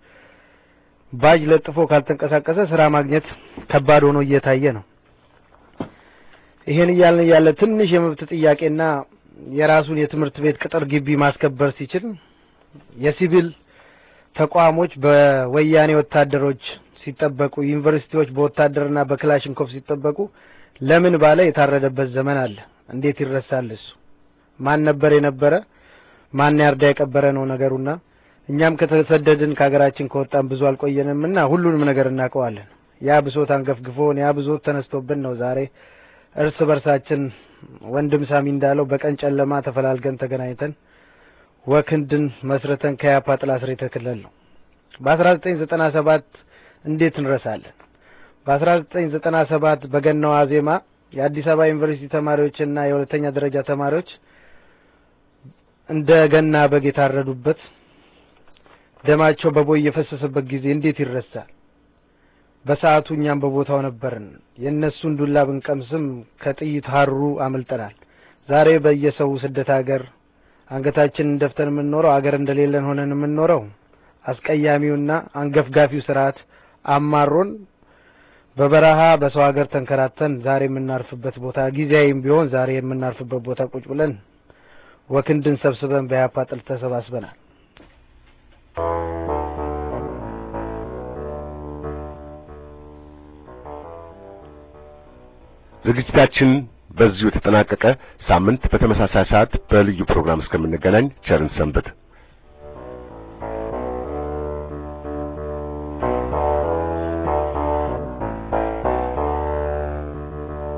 ባጅ ለጥፎ ካልተንቀሳቀሰ ስራ ማግኘት ከባድ ሆኖ እየታየ ነው። ይሄን እያልን እያለ ትንሽ የመብት ጥያቄና የራሱን የትምህርት ቤት ቅጥር ግቢ ማስከበር ሲችል የሲቪል ተቋሞች በወያኔ ወታደሮች ሲጠበቁ፣ ዩኒቨርሲቲዎች በወታደርና በክላሽንኮቭ ሲጠበቁ ለምን ባለ የታረደበት ዘመን አለ። እንዴት ይረሳል? እሱ ማን ነበር የነበረ ማን ያርዳ የቀበረ ነው ነገሩና እኛም ከተሰደድን ከሀገራችን ከወጣን ብዙ አልቆየንምና ሁሉንም ነገር እናውቀዋለን። ያ ብሶት አንገፍግፎን ያ ብሶት ተነስቶብን ነው ዛሬ እርስ በርሳችን ወንድም ሳሚ እንዳለው በቀን ጨለማ ተፈላልገን ተገናኝተን ወክንድን መስረተን ከያፓ ጥላ ስር የተከለል ነው። በአስራ ዘጠኝ ዘጠና ሰባት እንዴት እንረሳለን? በአስራ ዘጠኝ ዘጠና ሰባት በገናዋ ዜማ የአዲስ አበባ ዩኒቨርሲቲ ተማሪዎችና የሁለተኛ ደረጃ ተማሪዎች እንደ ገና በግ የታረዱበት ደማቸው በቦይ የፈሰሰበት ጊዜ እንዴት ይረሳል? በሰዓቱ እኛም በቦታው ነበርን። የእነሱን ዱላ ብንቀምስም ከጥይት ሀሩ አምልጠናል። ዛሬ በየሰው ስደት ሀገር አንገታችንን ደፍተን የምንኖረው አገር እንደሌለን ሆነን የምንኖረው አስቀያሚውና አንገፍጋፊው ስርዓት አማሮን በበረሃ በሰው ሀገር ተንከራተን ዛሬ የምናርፍበት ቦታ ጊዜያዊም ቢሆን ዛሬ የምናርፍበት ቦታ ቁጭ ብለን ወክንድን ሰብስበን በያፓ ጥል ተሰባስበናል። ዝግጅታችን በዚሁ የተጠናቀቀ። ሳምንት በተመሳሳይ ሰዓት በልዩ ፕሮግራም እስከምንገናኝ ቸርን ሰንብት።